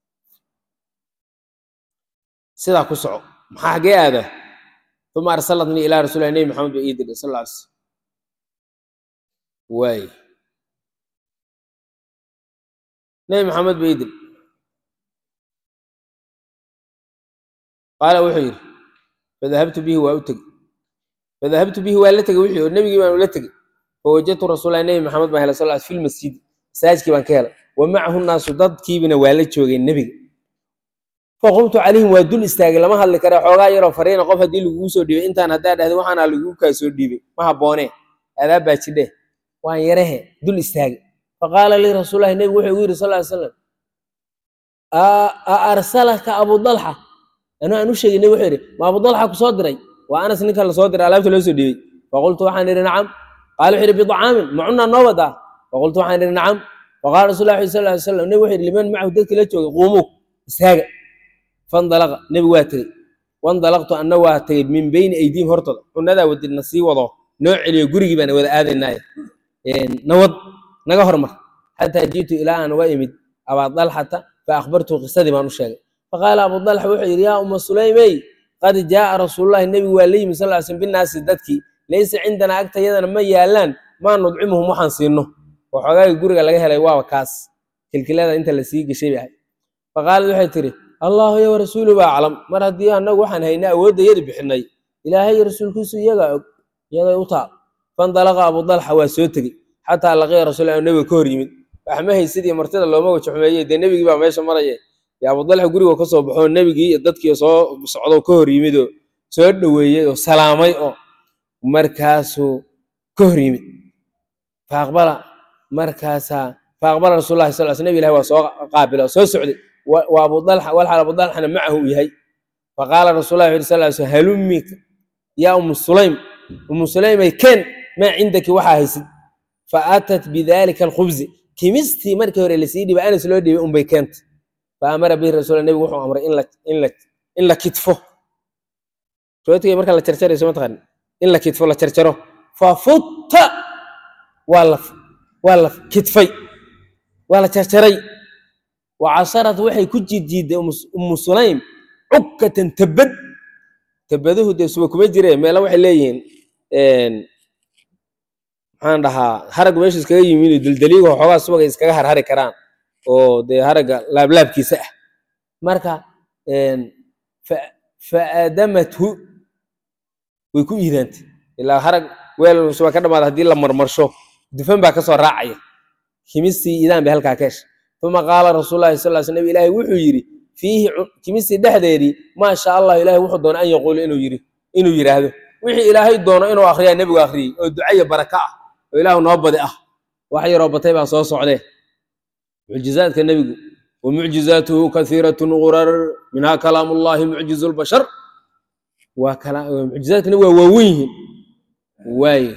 sidaa ku soco maxaa xaggee aada uma arsalatnii ilaa rasuulilah nebi maxamed ba ii diray sal alla alay slam waaye nebi maxamed ba ii diray qaala wuxuu yidhi fadahabtu bihi waa u tegey fadahabtu bihi waa la tegey wixii oo nebigii baan ula tegey fawajadtu rasuulahi nebi maxamed baan helay sal l fi lmasjidi masaajidkii baan ka helay wa macahu naasu dadkiibina waa la joogeen nebiga faqumtu calayhim waa dul istaagay lama hadli kare xoogaa yaroo fariina qof haddii laguu soo dhiibay intaan haddaa dhahday waxaana laguu kaa soo dhiibay ma habboonee adaab baa jidhe waan yarehe dul istaagay faqaala lii rasuulahi nebigu wuxuu igu yidhi sal ly slam a arsalaka abu dalxa anuu aan u sheegay nebi wuxuu yidhi ma abu dalxa ku soo diray waa anas ninka la soo diray alaabta loo soo dhiibay faqultu waxaan idhi nacam qaala wuxuu yidhi bidacaamin ma cunaa noo wadaa faqultu waxaan idhi nacam faqala rasul llahi sal ly slam nebi wuxuu yidhi liman macahu dadkii la joogay quumuu istaaga fandalaqa nebigu waa tegey wandalaqtu anna waa tegey min beyni aydiihim hortooda cunadaa wadidna sii wado noo celiyo gurigii baana wada aadaynaaye nawad naga hormar xataa ji'tu ilaa aan uga imid abaa dalxata fa akhbartuhu qisadii baan u sheegay faqaala abu dalxa wuxuu yidhi yaa uma sulaymey qad jaaa rasuululahi nebigu waa la yimi sal ly slm binaasi dadkii laysa cindanaa agtayadana ma yaalaan maa nudcimuhum waxaan siino oo xogaagii guriga laga helay waaba kaas kilkilada inta la sii geshay bay ahayd faqaalad waxay tidhi allahu iyo warasuulu baa aclam mar haddii annagu waxaan haynay awoodda yadi bixinay ilaahay iyo rasuulkiisu iyagaa og iyagay u taal fandalaqa abu dalxa waa soo tegey xataa laqiya rasuul nebiga ka hor yimid waxma haysidii martida looma waja xumeeyey dee nebigii baa meesha maraya dee abu dalxa guriga ka soo baxoo nebigii iyo dadkii soo socdo ka hor yimid oo soo dhoweeyey oo salaamay oo markaasuu ka hor yimid faaqbala markaasaa faaqbala rasuulahi sal sl nebi ilahi waa soo qaabila oo soo socday wa abu dalxa walxal abu dalxana macahu uu yahay faqaala rasuulahi wuxu sal sl halummi yaa umu sulaym umu sulaymay keen maa cindaki waxaa haysid fa aatat bidalika alkhubzi kimistii markii hore lasii dhibay anas loo dhiibay unbay keenta fa amara bihi rasuul nebigu wuxuu amray in la kitfo rootigay marka la jarjarayso mataqaan in la kitfo la jarjaro fa futta waa la waa la kitfay waa la jarjaray wa casharat waxay ku jiidjiidday umu sulaym cukkatan tabad tabaduhu dee suba kuma jire meela waxay leeyihiin maxaan dhahaa harag meesha iskaga yimid daldaliigo xoogaa subaga iskaga harhari karaan oo dee haragga laablaabkiisa ah marka fa aadamathu way ku iidaantay ilaa harag weel suba ka dhamaada haddii la marmarsho dufan baa kasoo raacaya kimistii iidaan bay halkaa ka heshay uma qaala rasuul lahi sal sl nbi ilaahi wuxuu yidhi fiihi kimistii dhexdeedii maa sha allah ilahay wuxuu doona an yaquula inuu yidhi inuu yidhaahdo wixii ilaahay doono inuu akriyaa nebigu akhriyey oo ducaya baraka ah oo ilaahu noo badi ah wax yaroo batay baa soo socdee mucjizaadka nebigu wa mucjizaatuhu kathiiratun gurar minhaa kalaamu llahi mucjizu lbashar waa mucjizaadka nebigu waa waawen yihiin waaye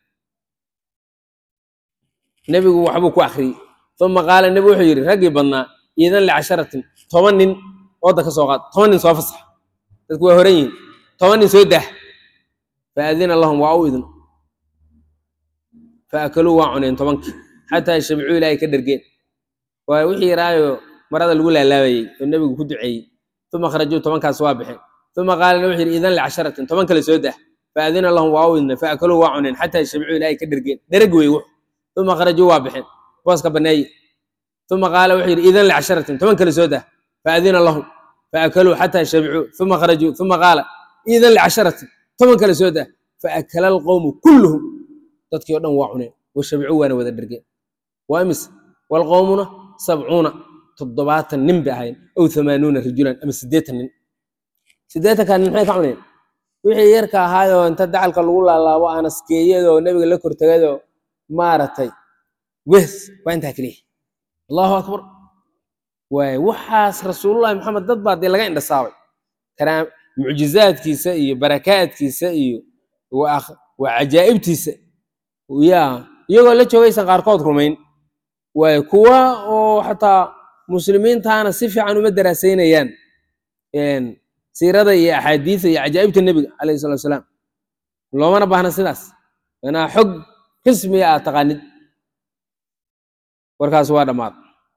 nebigu waxbuu ku akhriyey uma qaala nebigu wuxuu yidhi raggii badnaa iidan licasharatin toban nin ooda ka soo qaad toban nin soo fasax dadku waa horan yihin toban nin soo dah faadina lahum waa u idin faakaluu waa cuneen tobankii xataa shabicuu ilaahay ka dhergeen waa wixii yaraayo marada lagu laalaabayey oo nebigu ku duceeyey uma kharajuu tobankaas waa baxeen uma qaala wuxuu yidhi iidan licasharatin toban kale soo dah faadina lahum waa u idin faakaluu waa cuneen xataa shabicuu ilaahay ka dhergeen dhereg wey wux uma kharajuu waa baxeen booska baneeye uma qaala wuxuu yidhi idan licasharatin toban kale soo dah faadina lahum faakaluu xataa shabicuu uma kharajuu uma qaala idan licasharatin toban kale soo dah faakala alqowmu kulluhum dadkii o dhan waa cuneen washabicuu waana wada dhergeen waa imise walqowmuna sabcuuna toddobaatan nin bay ahayn ow hamaanuuna rajulan ama siddeetan nin siddeetankaa nin maxay ka cuneen wixii yarka ahaayoo inta dacalka lagu laalaabo aanaskeeyadoo nebiga la kortagayoo maaragtay wes waa intaa keliya allahu akbar waay waxaas rasuulullahi maxamed dad baa dee laga indhasaabay karaa mucjizaadkiisa iyo barakaadkiisa iyo waa cajaa'ibtiisa ya iyagoo la joogaysan qaarkood rumayn waay kuwa oo xataa muslimiintaana si fiican uma daraasaynayaan siirada iyo axaadiisa iyo cajaa'ibta nebiga calayhi salatu wasalaam loomana baahna sidaas inaa xog rismiga aad taqaanid warkaas waa dhammaad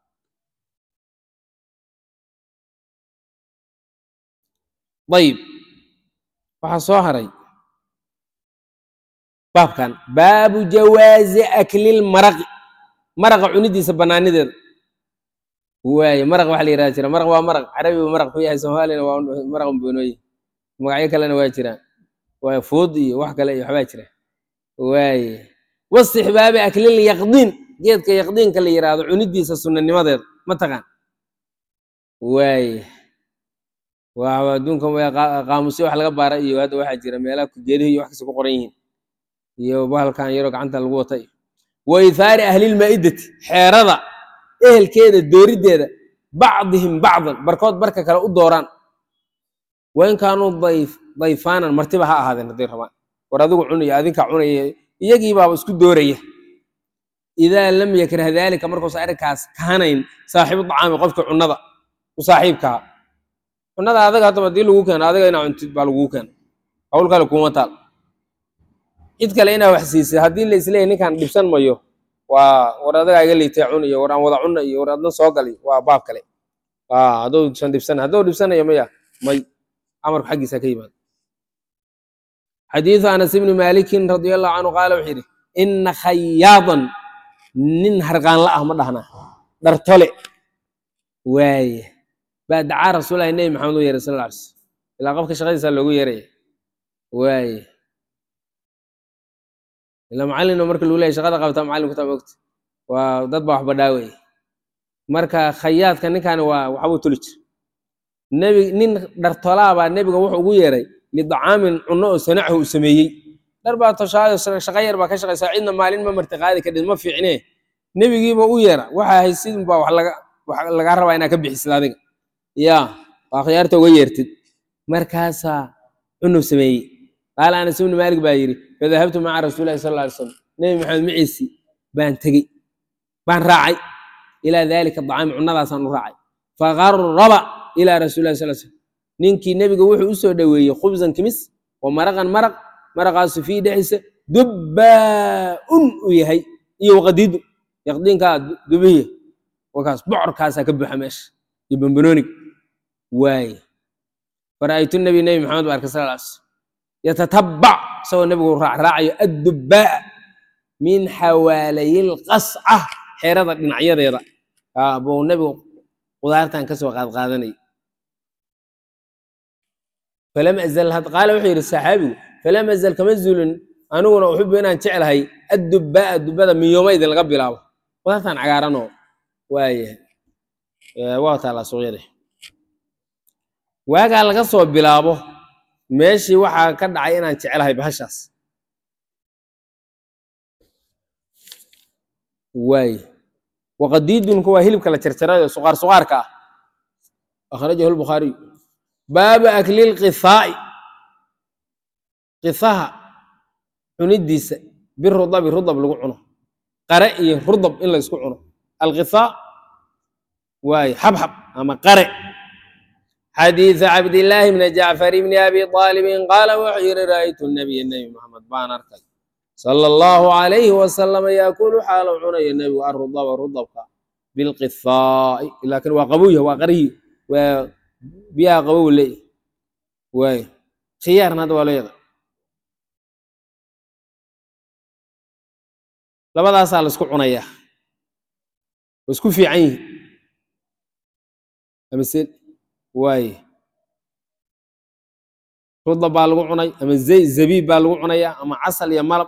ayib waxaa soo haray baabkan baabu jawaazi aklil maraqi maraqa cunidiisa banaanideeda waaye maraq waxa la yihahda jira maraq waa maraq carabiga maraq ku yahay soomaaliyana waa maraq bonooye magacyo kalena waa jiraan waa fuud iyo wax kale iyo waxbaa jira waaye wastixbaabi aklil yaqdiin geedka yaqdiinka la yihahdo cunidiisa sunanimadeeda ma taqaan waaye waa adduunkan qaamusyo wax laga baara iyo hadda waxaa jira meelaha geedihi iyo wax kasta ku qoran yihiin iyo bahalkan yaroo gacanta lagu wata iyo wa ithaari ahlilmaa'idati xeerada ehelkeeda dooriddeeda bacdihim bacdan barkood barka kale u dooraan wain kaanuu dayf dayfaanan martiba ha ahaadeen hadday rabaan war adigu cunaya adinkaa cunaya iyagii baaba isku dooraya idaa lam yakrah daalika markuusa arrinkaas kahanayn saaxiibu dacaami qofka cunnada u saaxiibkaa cunnada adaga haddaba hadii lagu keeno adiga inaa cuntid baa laguu keena hawl kale kuuma taal cid kale inaa wax siisay haddii la isleeyahy ninkaan dhibsan mayo waa war adagaa iga liitay cun iyo war aan wada cunna iyo war adna soo gali waa baab kale haddousan dhibsan haddou dhibsanayo maya may amarku xaggiisa ka yimaado xadiidu anas ibni maalikin radia allahu canhu qaala wuxuu yidhi ina khayaadan nin harqaanla ah ma dhahna dhartole waaye baa dacaa rasuulahi nebi maxamed u yeeray sal alla alay slam ilaa qofka shaqadiisa loogu yeeraya waaye ilaa macallino marka lagu leeyahy shaqada qabtaa macallin kutaa mogta waa dad baa wax badhaaweye marka khayaadka ninkaani waa waxbuu tuli jira nebi nin dhartolaa baa nebiga wuxuu ugu yeeray lidacaamin cunno oo sanachu uu sameeyey dhar baa toshaayo shaqa yar baa ka shaqaysaa cidna maalin ma marti qaadi kadhid ma fiicne nebigiiba u yeera waxa ahayd sidun baa wax laga wax lagaa rabaa inaa ka bixisid adiga ya waa khiyaarta uga yeertid markaasaa cunuu sameeyey qaala anas ibni maalik baa yidhi fadahabtu maca rasuulilahi sal alla alay slam nebi maxamed maciisi baan tegey baan raacay ilaa daalika dacaami cunnadaasaan u raacay faqaraba ilaa rasuulilahi sal slam ninkii nebiga wuxuu u soo dhoweeyey khubsan kimis wa maraqan maraq maraqaasu fii dhexdiisa dubbaa-un uu yahay iyo waqadiidu yaqdiinkaa dubihiya wakaas bocorkaasaa ka buuxa meesha iyo bambanonig waaye fara'aytu nabi nebi maxamed ba arkay sal lla slam yatatabac isagoo nebigu raacraacayo addubbaa'a min xawaalayil qasca xeerada dhinacyadeeda buu nebigu qudaartan kasoo qaadqaadanayay falam azal qaala wuxuu yidhi saxaabigu falam azal kama zulin aniguna uxibu inaan jeclahay addubbaa'a dubbada min yoomaydin laga bilaabo qudaartan cagaaranoo waayahay waa taalaa suuqyada waagaa laga soo bilaabo meeshii waxaa ka dhacay inaan jecelahay bahashaas waay waqadiidunku waa hilibka la jarjarayo suqaar suqaarka ah akhrajahu lbukhaariyu baabu aklil qithaa'i qithaha cunidiisa birudabi rudab lagu cuno qare iyo rudab in la isku cuno alqithaa waay xabxab ama qare xadiiثu cabdillaahi bni jacfar bni abi aalibin qaala wuxuu yihi ra'aytu nabiya nebi maxamed baan arkay sala allahu alayhi wasalama yaakulu xaalo cunayo nebigu arudaba rudabka bilqithaa'i laakin waa qabuya waa qarihi waa biyaha qabow leeyahy waay khiyaarna hadda waa leeda labadaasaa la isku cunayaa waa isku fiican yihi amise waaye rudab baa lagu cunay ama zay zabiib baa lagu cunayaa ama casal iyo malab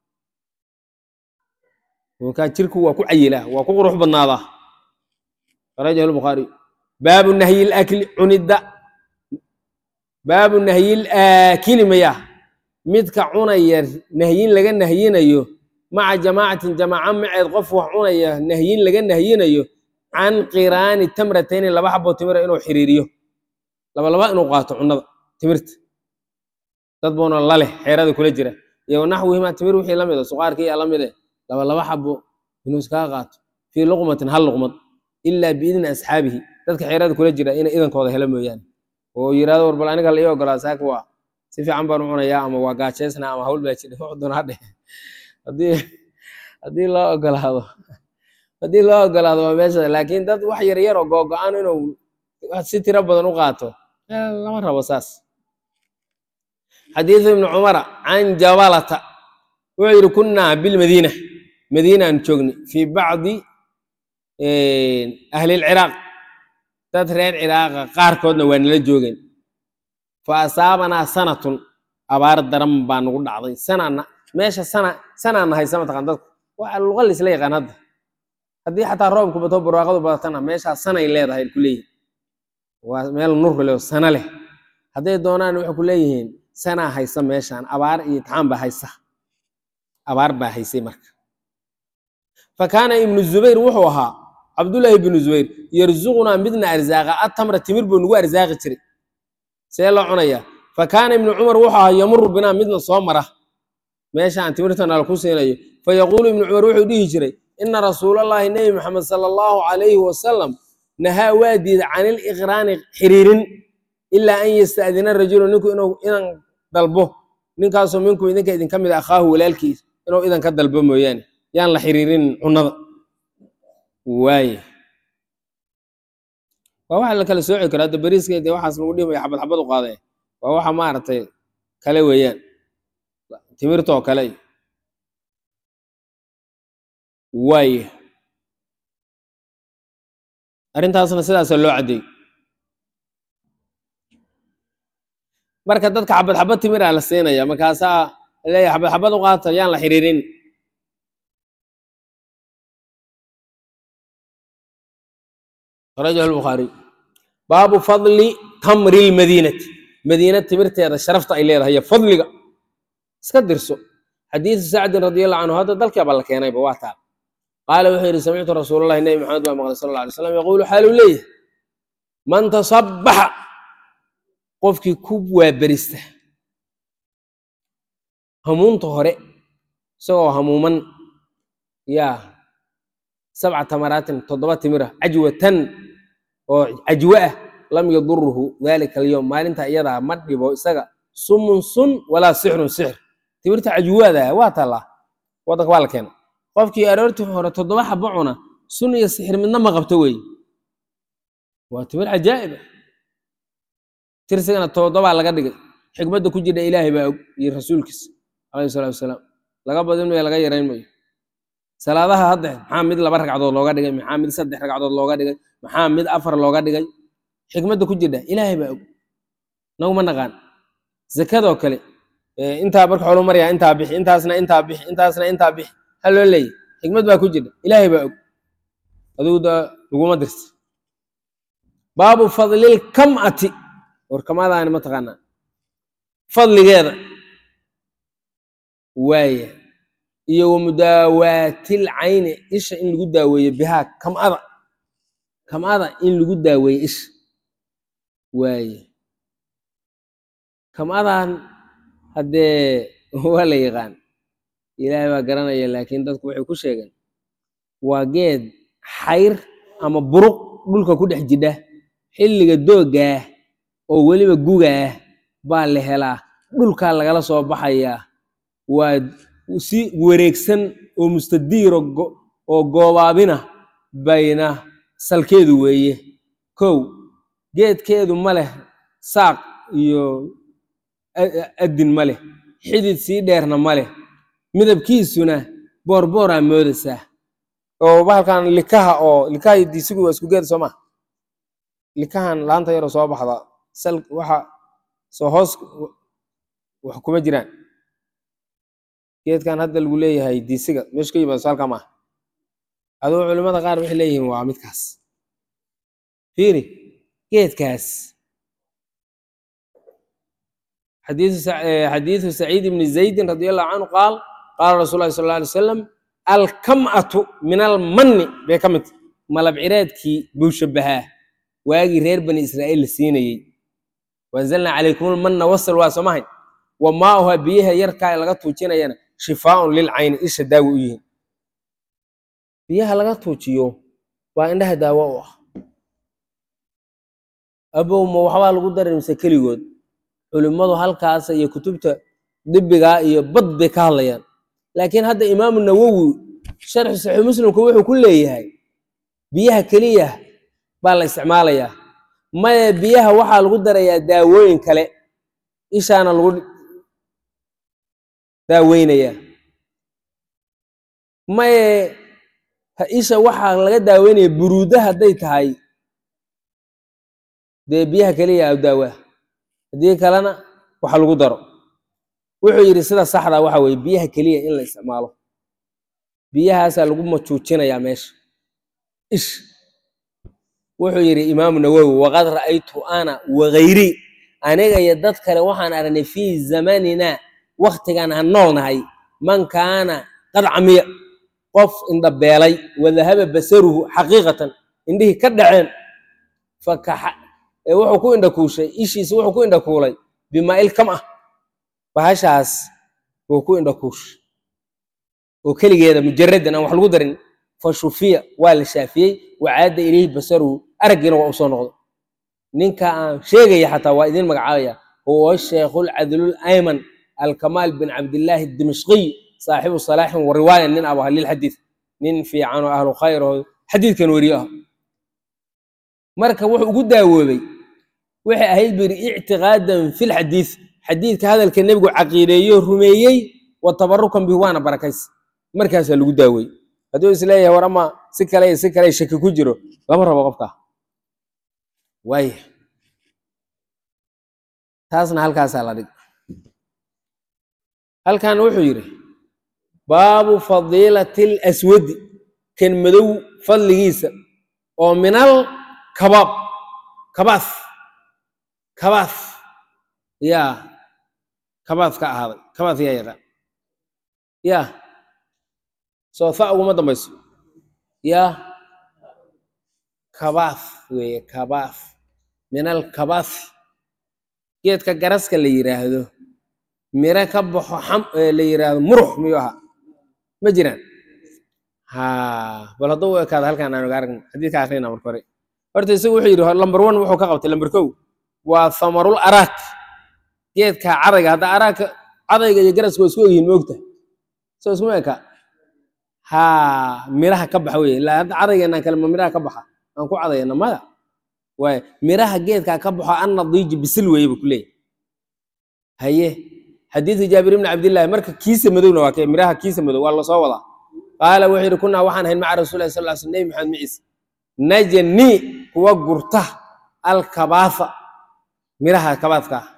markaa jirku waa ku cayilaa waa ku qurux badnaadaa akhrajahu lbukhaariy baabu nahyi lakli cunidda baabu nahyil aakili maya midka cunaya nahyin laga nahyinayo maca jamaacatin jamaaca maceed qof wax cunaya nahyin laga nahyinayo can qiraani tamratayni laba xabo timira inuu xiriiriyo laba laba inuu qaato cunada timirta dad buuna laleh xeerada kula jira iyo naxwihima timir wixii la mida suqaarkii yaa la mide laba laba xabo inuu iskaga qaato fii luqmatin hal luqmad ilaa biidni asxaabihi dadka xeerada kula jira inay idankooda helo mooyaane oo yirahdo war bal aniga la ii ogolaa saaka waa si fiican baan u cunayaa ama waa gaajeysna ama hawl baa jira wax doona hadhe haddii haddii loo ogolaado haddii loo ogolaado waa meesha laakiin dad wax yar yar oo googo-an inuu si tiro badan u qaato eh, lama rabo saas xadiidu ibni cumara can jabalata wuxuu yidhi kunnaa bilmadiina madiinaan joogni fii bacdi ahli lciraaq dad reer ciraaqa qaarkoodna waa nala joogeen fa asaabanaa sanatun abaar daran baa nagu dhacday sanana meesha sana sanaa nahaysa mataqan dadku waa luqa laisla yaqaan hadda haddii xataa roobku bato barwaaqadu badatana meeshaa sanay leedahay ku leeyihin waa meel nur leh oo sana leh hadday doonaan waxay ku leeyihiin sanaa haysa meeshaan abaar iyo itixaan baa haysa abaar baa haysay marka fa kaana ibnu zubayr wuxuu ahaa cabdullaahi ibnu zubayr yarzuqunaa midna arzaaqa atamra timir buu nagu arsaaqi jiray see loo cunayaa fa kaana ibnu cumar wuxuu ahaa yamuru binaa midna soo mara meesha aan timirta nala ku siinayo fa yaquulu ibnu cumar wuxuu dhihi jiray ina rasuulallaahi nebi maxamed sala allahu calayhi wasalam nahaa waa diida can iliqraani xiriirin ilaa an yasta'dina rajulu ninku inuu idan dalbo ninkaasoo minkum idinka idinka mid a akhaahu walaalkiis inuu idan ka dalbo mooyaane yaan la xiriirin cunnada waaye waa waxa la kala sooci karo hadda beriiska dee waxaas lagu dhimaya xabad xabad u qaadee waa waxa maaragtay kale weeyaan timirtoo kale waaye arrintaasna sidaasa loo caddeey marka dadka xabad xabad timir aa la siinaya markaasaa leeyahay xabad xabad u qaata yaan la xiriirin akhrajahu lbukhaariy baabu fadli tamri lmadiinati madiina timirteeda sharafta ay leedahay iyo fadliga iska dirso xadiidu sacdin radi allahu canhu hadda dalkeeba la keenayba waa taal qaala wuxuu yidhi samictu rasuulallahi nebi maxamed baa maqlay sal alla alay slam yaquulu xaaluu leeyahay man tasabbaxa qofkii ku waaberista hamuunta hore isagoo hamuuman yaa sabca tamaraatin toddoba timira cajwatan oo cajwe ah lam yaduruhu dalika alyowm maalinta iyadaa ma dhibo isaga sumun sun walaa sixrun sixr timirta cajwaada waa tallaa waddanka waa la keena qofkii aroortii hore toddoba xabo cuna sun iyo sixir midna ma qabto weeye waa timir cajaa'ib ah tirsigana toddobaa laga dhigay xikmadda ku jirta ilaahay baa og iyo rasuulkiisa calayhi salaatu wasalaam laga badin mayo laga yarayn mayo salaadaha hadda maxaa mid laba ragcadood looga dhigay maxaa mid saddex ragcadood looga dhigay maxaa mid afar looga dhigay xikmadda ku jirta ilaahay baa og naguma naqaan zakadoo kale intaa marka xolu maryaa intaa bixi intaasna intaa bixi intaasna intaa bixi ha loo leeyahy xikmad baa ku jirta ilaahay baa og adigu da laguma dirta baabu fadlil kam'ati warkamadaani ma taqaanaa fadligeeda waaya iyo wa mudaawaatil cayni isha in lagu daaweeyo bihaa kam'ada kam'ada in lagu daaweeyo isha waaye kam'adan haddee waa la yaqaan ilaahay baa garanaya laakiin dadku waxay ku sheegeen waa geed xayr ama buruq dhulka ku dhex jidha xilliga dooggaah oo weliba gugaah baa la helaa dhulkaa lagala soo baxayaa waa si wareegsan oo mustadiiro oo goobaabina bayna salkeedu weeye kow geedkeedu ma leh saaq iyo addin ma leh xidid sii dheerna ma leh midabkiisuna boorbooraa moodaysaa oo bahalkan likaha oo likaha iyo diisigu waa isku geed soo maa likahan laanta yaroo soo baxda sal waxa soo hoos wax kuma jiraan geedkan hadda lagu leeyahay diisiga meesha ka yimaado saalka maaha aduu culimmada qaar waxay leeyihiin waa midkaas fiiri geedkaas xadiidu saciid ibni zaydin radi allahu canhu qaal qaala rasul lahi sal alla alay wasalam alkam'atu min almanni bay ka mid malab cireedkii buu shabahaa waagii reer bani israa'iil la siinayey waanzalnaa calaykum lmanna wasal waa soo mahay wa maauha biyaha yarkaa laga tuujinayana shifaaun lilcayni isha daawi u yihiin biyaha laga tuujiyo waa indhaha daawo u ah abow ma waxbaa lagu daray mise keligood culimmadu halkaas iyo kutubta dibigaa iyo bad bay ka hadlayaan laakiin hadda imaamu nawowi sharxu saxiix muslimku wuxuu ku leeyahay biyaha keliya baa la isticmaalayaa maya biyaha waxaa lagu darayaa daawooyin kale ishaana lagu daaweynayaa maye ha- isha waxaa laga daaweynaya buruuda hadday tahay dee biyaha keliya a daawaa haddii kalena waxa lagu daro wuxuu yidhi sida saxda waxa weeye biyaha keliya in la isticmaalo biyahaasaa lagu majuujinayaa meesha ish wuxuu yidhi imaamu nawowi waqad ra'aytu ana wagayri aniga iyo dad kale waxaan aragnay fii zamanina waktigan aan noolnahay man kaana qad camiya qof indhabeelay wadahaba basaruhu xaqiiqatan indhihii ka dhaceen fakaxa ee wuxuu ku indhakuushay ishiisa wuxuu ku indhakuulay bimaa'il kam ah bahashaas wuu ku indhakuushay oo keligeeda mujaradan aan wax lagu darin fa shufiya waa la shaafiyey wacaada ilayhi basaruhu araggiina waa u soo noqday ninka aan sheegaya xataa waa idin magacaabaya huwa sheekhu lcadlul ayman alkamaal bin cabdillaahi dimashqiy saaxibu salaaxin wa riwaaya nin abu halil xadiid nin fiican oo ahlu khayr oo xadiidkan weriyo ah marka wuxuu ugu daawoobay waxay ahayd buu yidhi ictiqaadan fi lxadiid xadiidka hadalka nebigu caqiideeyo rumeeyey wa tabarukan bihi waana barakaysa markaasaa lagu daaweeyey hadduu isleeyahay war ama si kale iyo si kale shaki ku jiro lama rabo qofka waaya taasna halkaasaa la dhig halkan wuxuu yidhi baabu fadiilati laswadi kan madow fadligiisa oo minal kabaab kabaas kabaas yaa kabaas ka ahaaday kabaas yaa yaqaan yaa soo fa uguma dambayso yaa kabaas weeye kabaas minal kabaas geedka garaska la yidhaahdo miro ka baxo xam ee la yidhaahdo murux miyuu ahaa ma jiraan ha bal hadduu u ekaado halkaan aan oga aragno xadiidka akhrina marka hore horta isagu wuxuu yidhi lamber one wuxuu ka qabtay lamber kow waa samarul araak geedka cadayga hadda araaka cadayga iyo garaska waa isku egyihiin ma ogtahay soo iskuma eka ha miraha ka baxa weye ilaa hadda cadaygeennaan kale ma miraha ka baxa aan ku cadayana maya waay miraha geedkaa ka baxo an nadiiji bisil weeye bu kuleeyahy haye xadiidka jaabir ibni cabdillahi marka kiisa madowna waa kee miraha kiisa madow waa lasoo wadaa qaala wuxuu yidhi kunaa waxaan ahayn maca rasulillahi sal ly sl nebi maxamed maciise najani kuwa gurta alkabaasa miraha kabaadka ah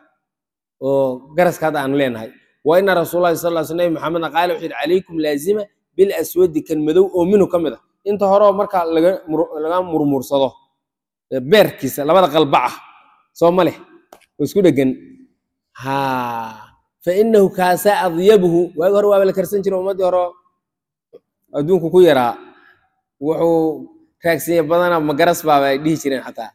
oo garaska hadda aanu leenahay wa ina rasuulallahi sal ly sl nebi maxamedna qaala wuxuu yidhi calaykum laazima bilaswadi kan madow oo minhu ka mid a inta hore oo marka laga mur- laga murmursado ee beerkiisa labada qalbac ah soo ma leh oo isku dhegan ha fa inahu kaasaa adyabuhu waagi hore waaba la karsan jira ummaddii hore oo adduunku ku yaraa wuxuu raagsanya badana magaras baaba ay dhihi jireen xataa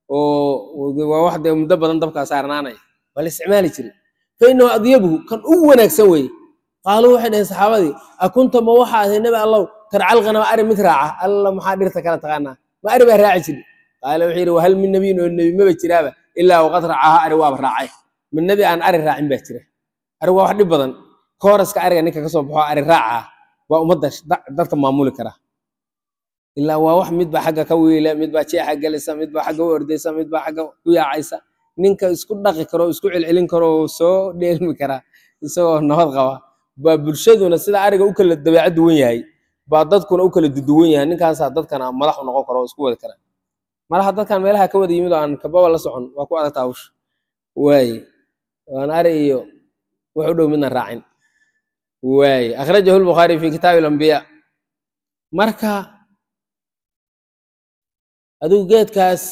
oo waa wax dee muddo badan dabkaa saarnaanaya waa la isticmaali jiray fa inahu adyabuhu kan ugu wanaagsan weeye qaaluu waxay dhaheen saxaabadii akunta ma waxaa ahay nebi allow tarcalqana ari mid raaca alla maxaa dhirta kala taqaanaa ma ari baa raaci jiri qaala wuxuu yidhi wahal min nebiyin oo nebi maba jiraaba ilaa waqad racaaha ari waaba raacay min nebi aan ari raacin baa jira ari waa wax dhib badan kooraska ariga ninka kasoo baxo ari raaca waa ummadda da- dadka maamuli kara ilaa waa wax midba xagga ka wiila midbaa jeexa gelisa midbaa xagga u ordaysa midbaa xagga ku yaacaysa ninka isku dhaqi karo isku celcelin karo oo soo dheelmi kara isagoo nabad qaba baa bulshaduna sida ariga u kala dabeecad duwan yahay baa dadkuna u kala duduwan yahay ninkaasaa dadkana madax u noqon karo oo isku wadi kara malaha dadkan meelaha ka wada yimid oo aan kababa la socon waa ku adagtaa hawsha waaye waan ari iyo wax u dhow midna raacin waaye akhrajahu lbukhaari fi kitaabi alambiya marka adigu geedkaas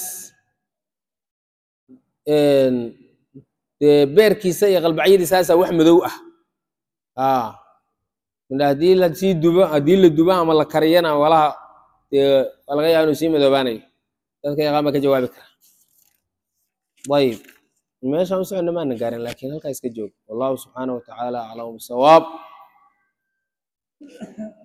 dee beerkiisa iyo qalbacyadiisaasaa wax madow ah aa ila haddii la sii dubo haddii la dubo ama la kariyana walaha dee waa laga yaaba inuu sii madoobaanayo dadka yaqaan baa ka jawaabi kara ayib meeshaan u soconna maana gaarin laakiin halkaa iska joog wallahu subxaanahu watacaala aclamu bisawaab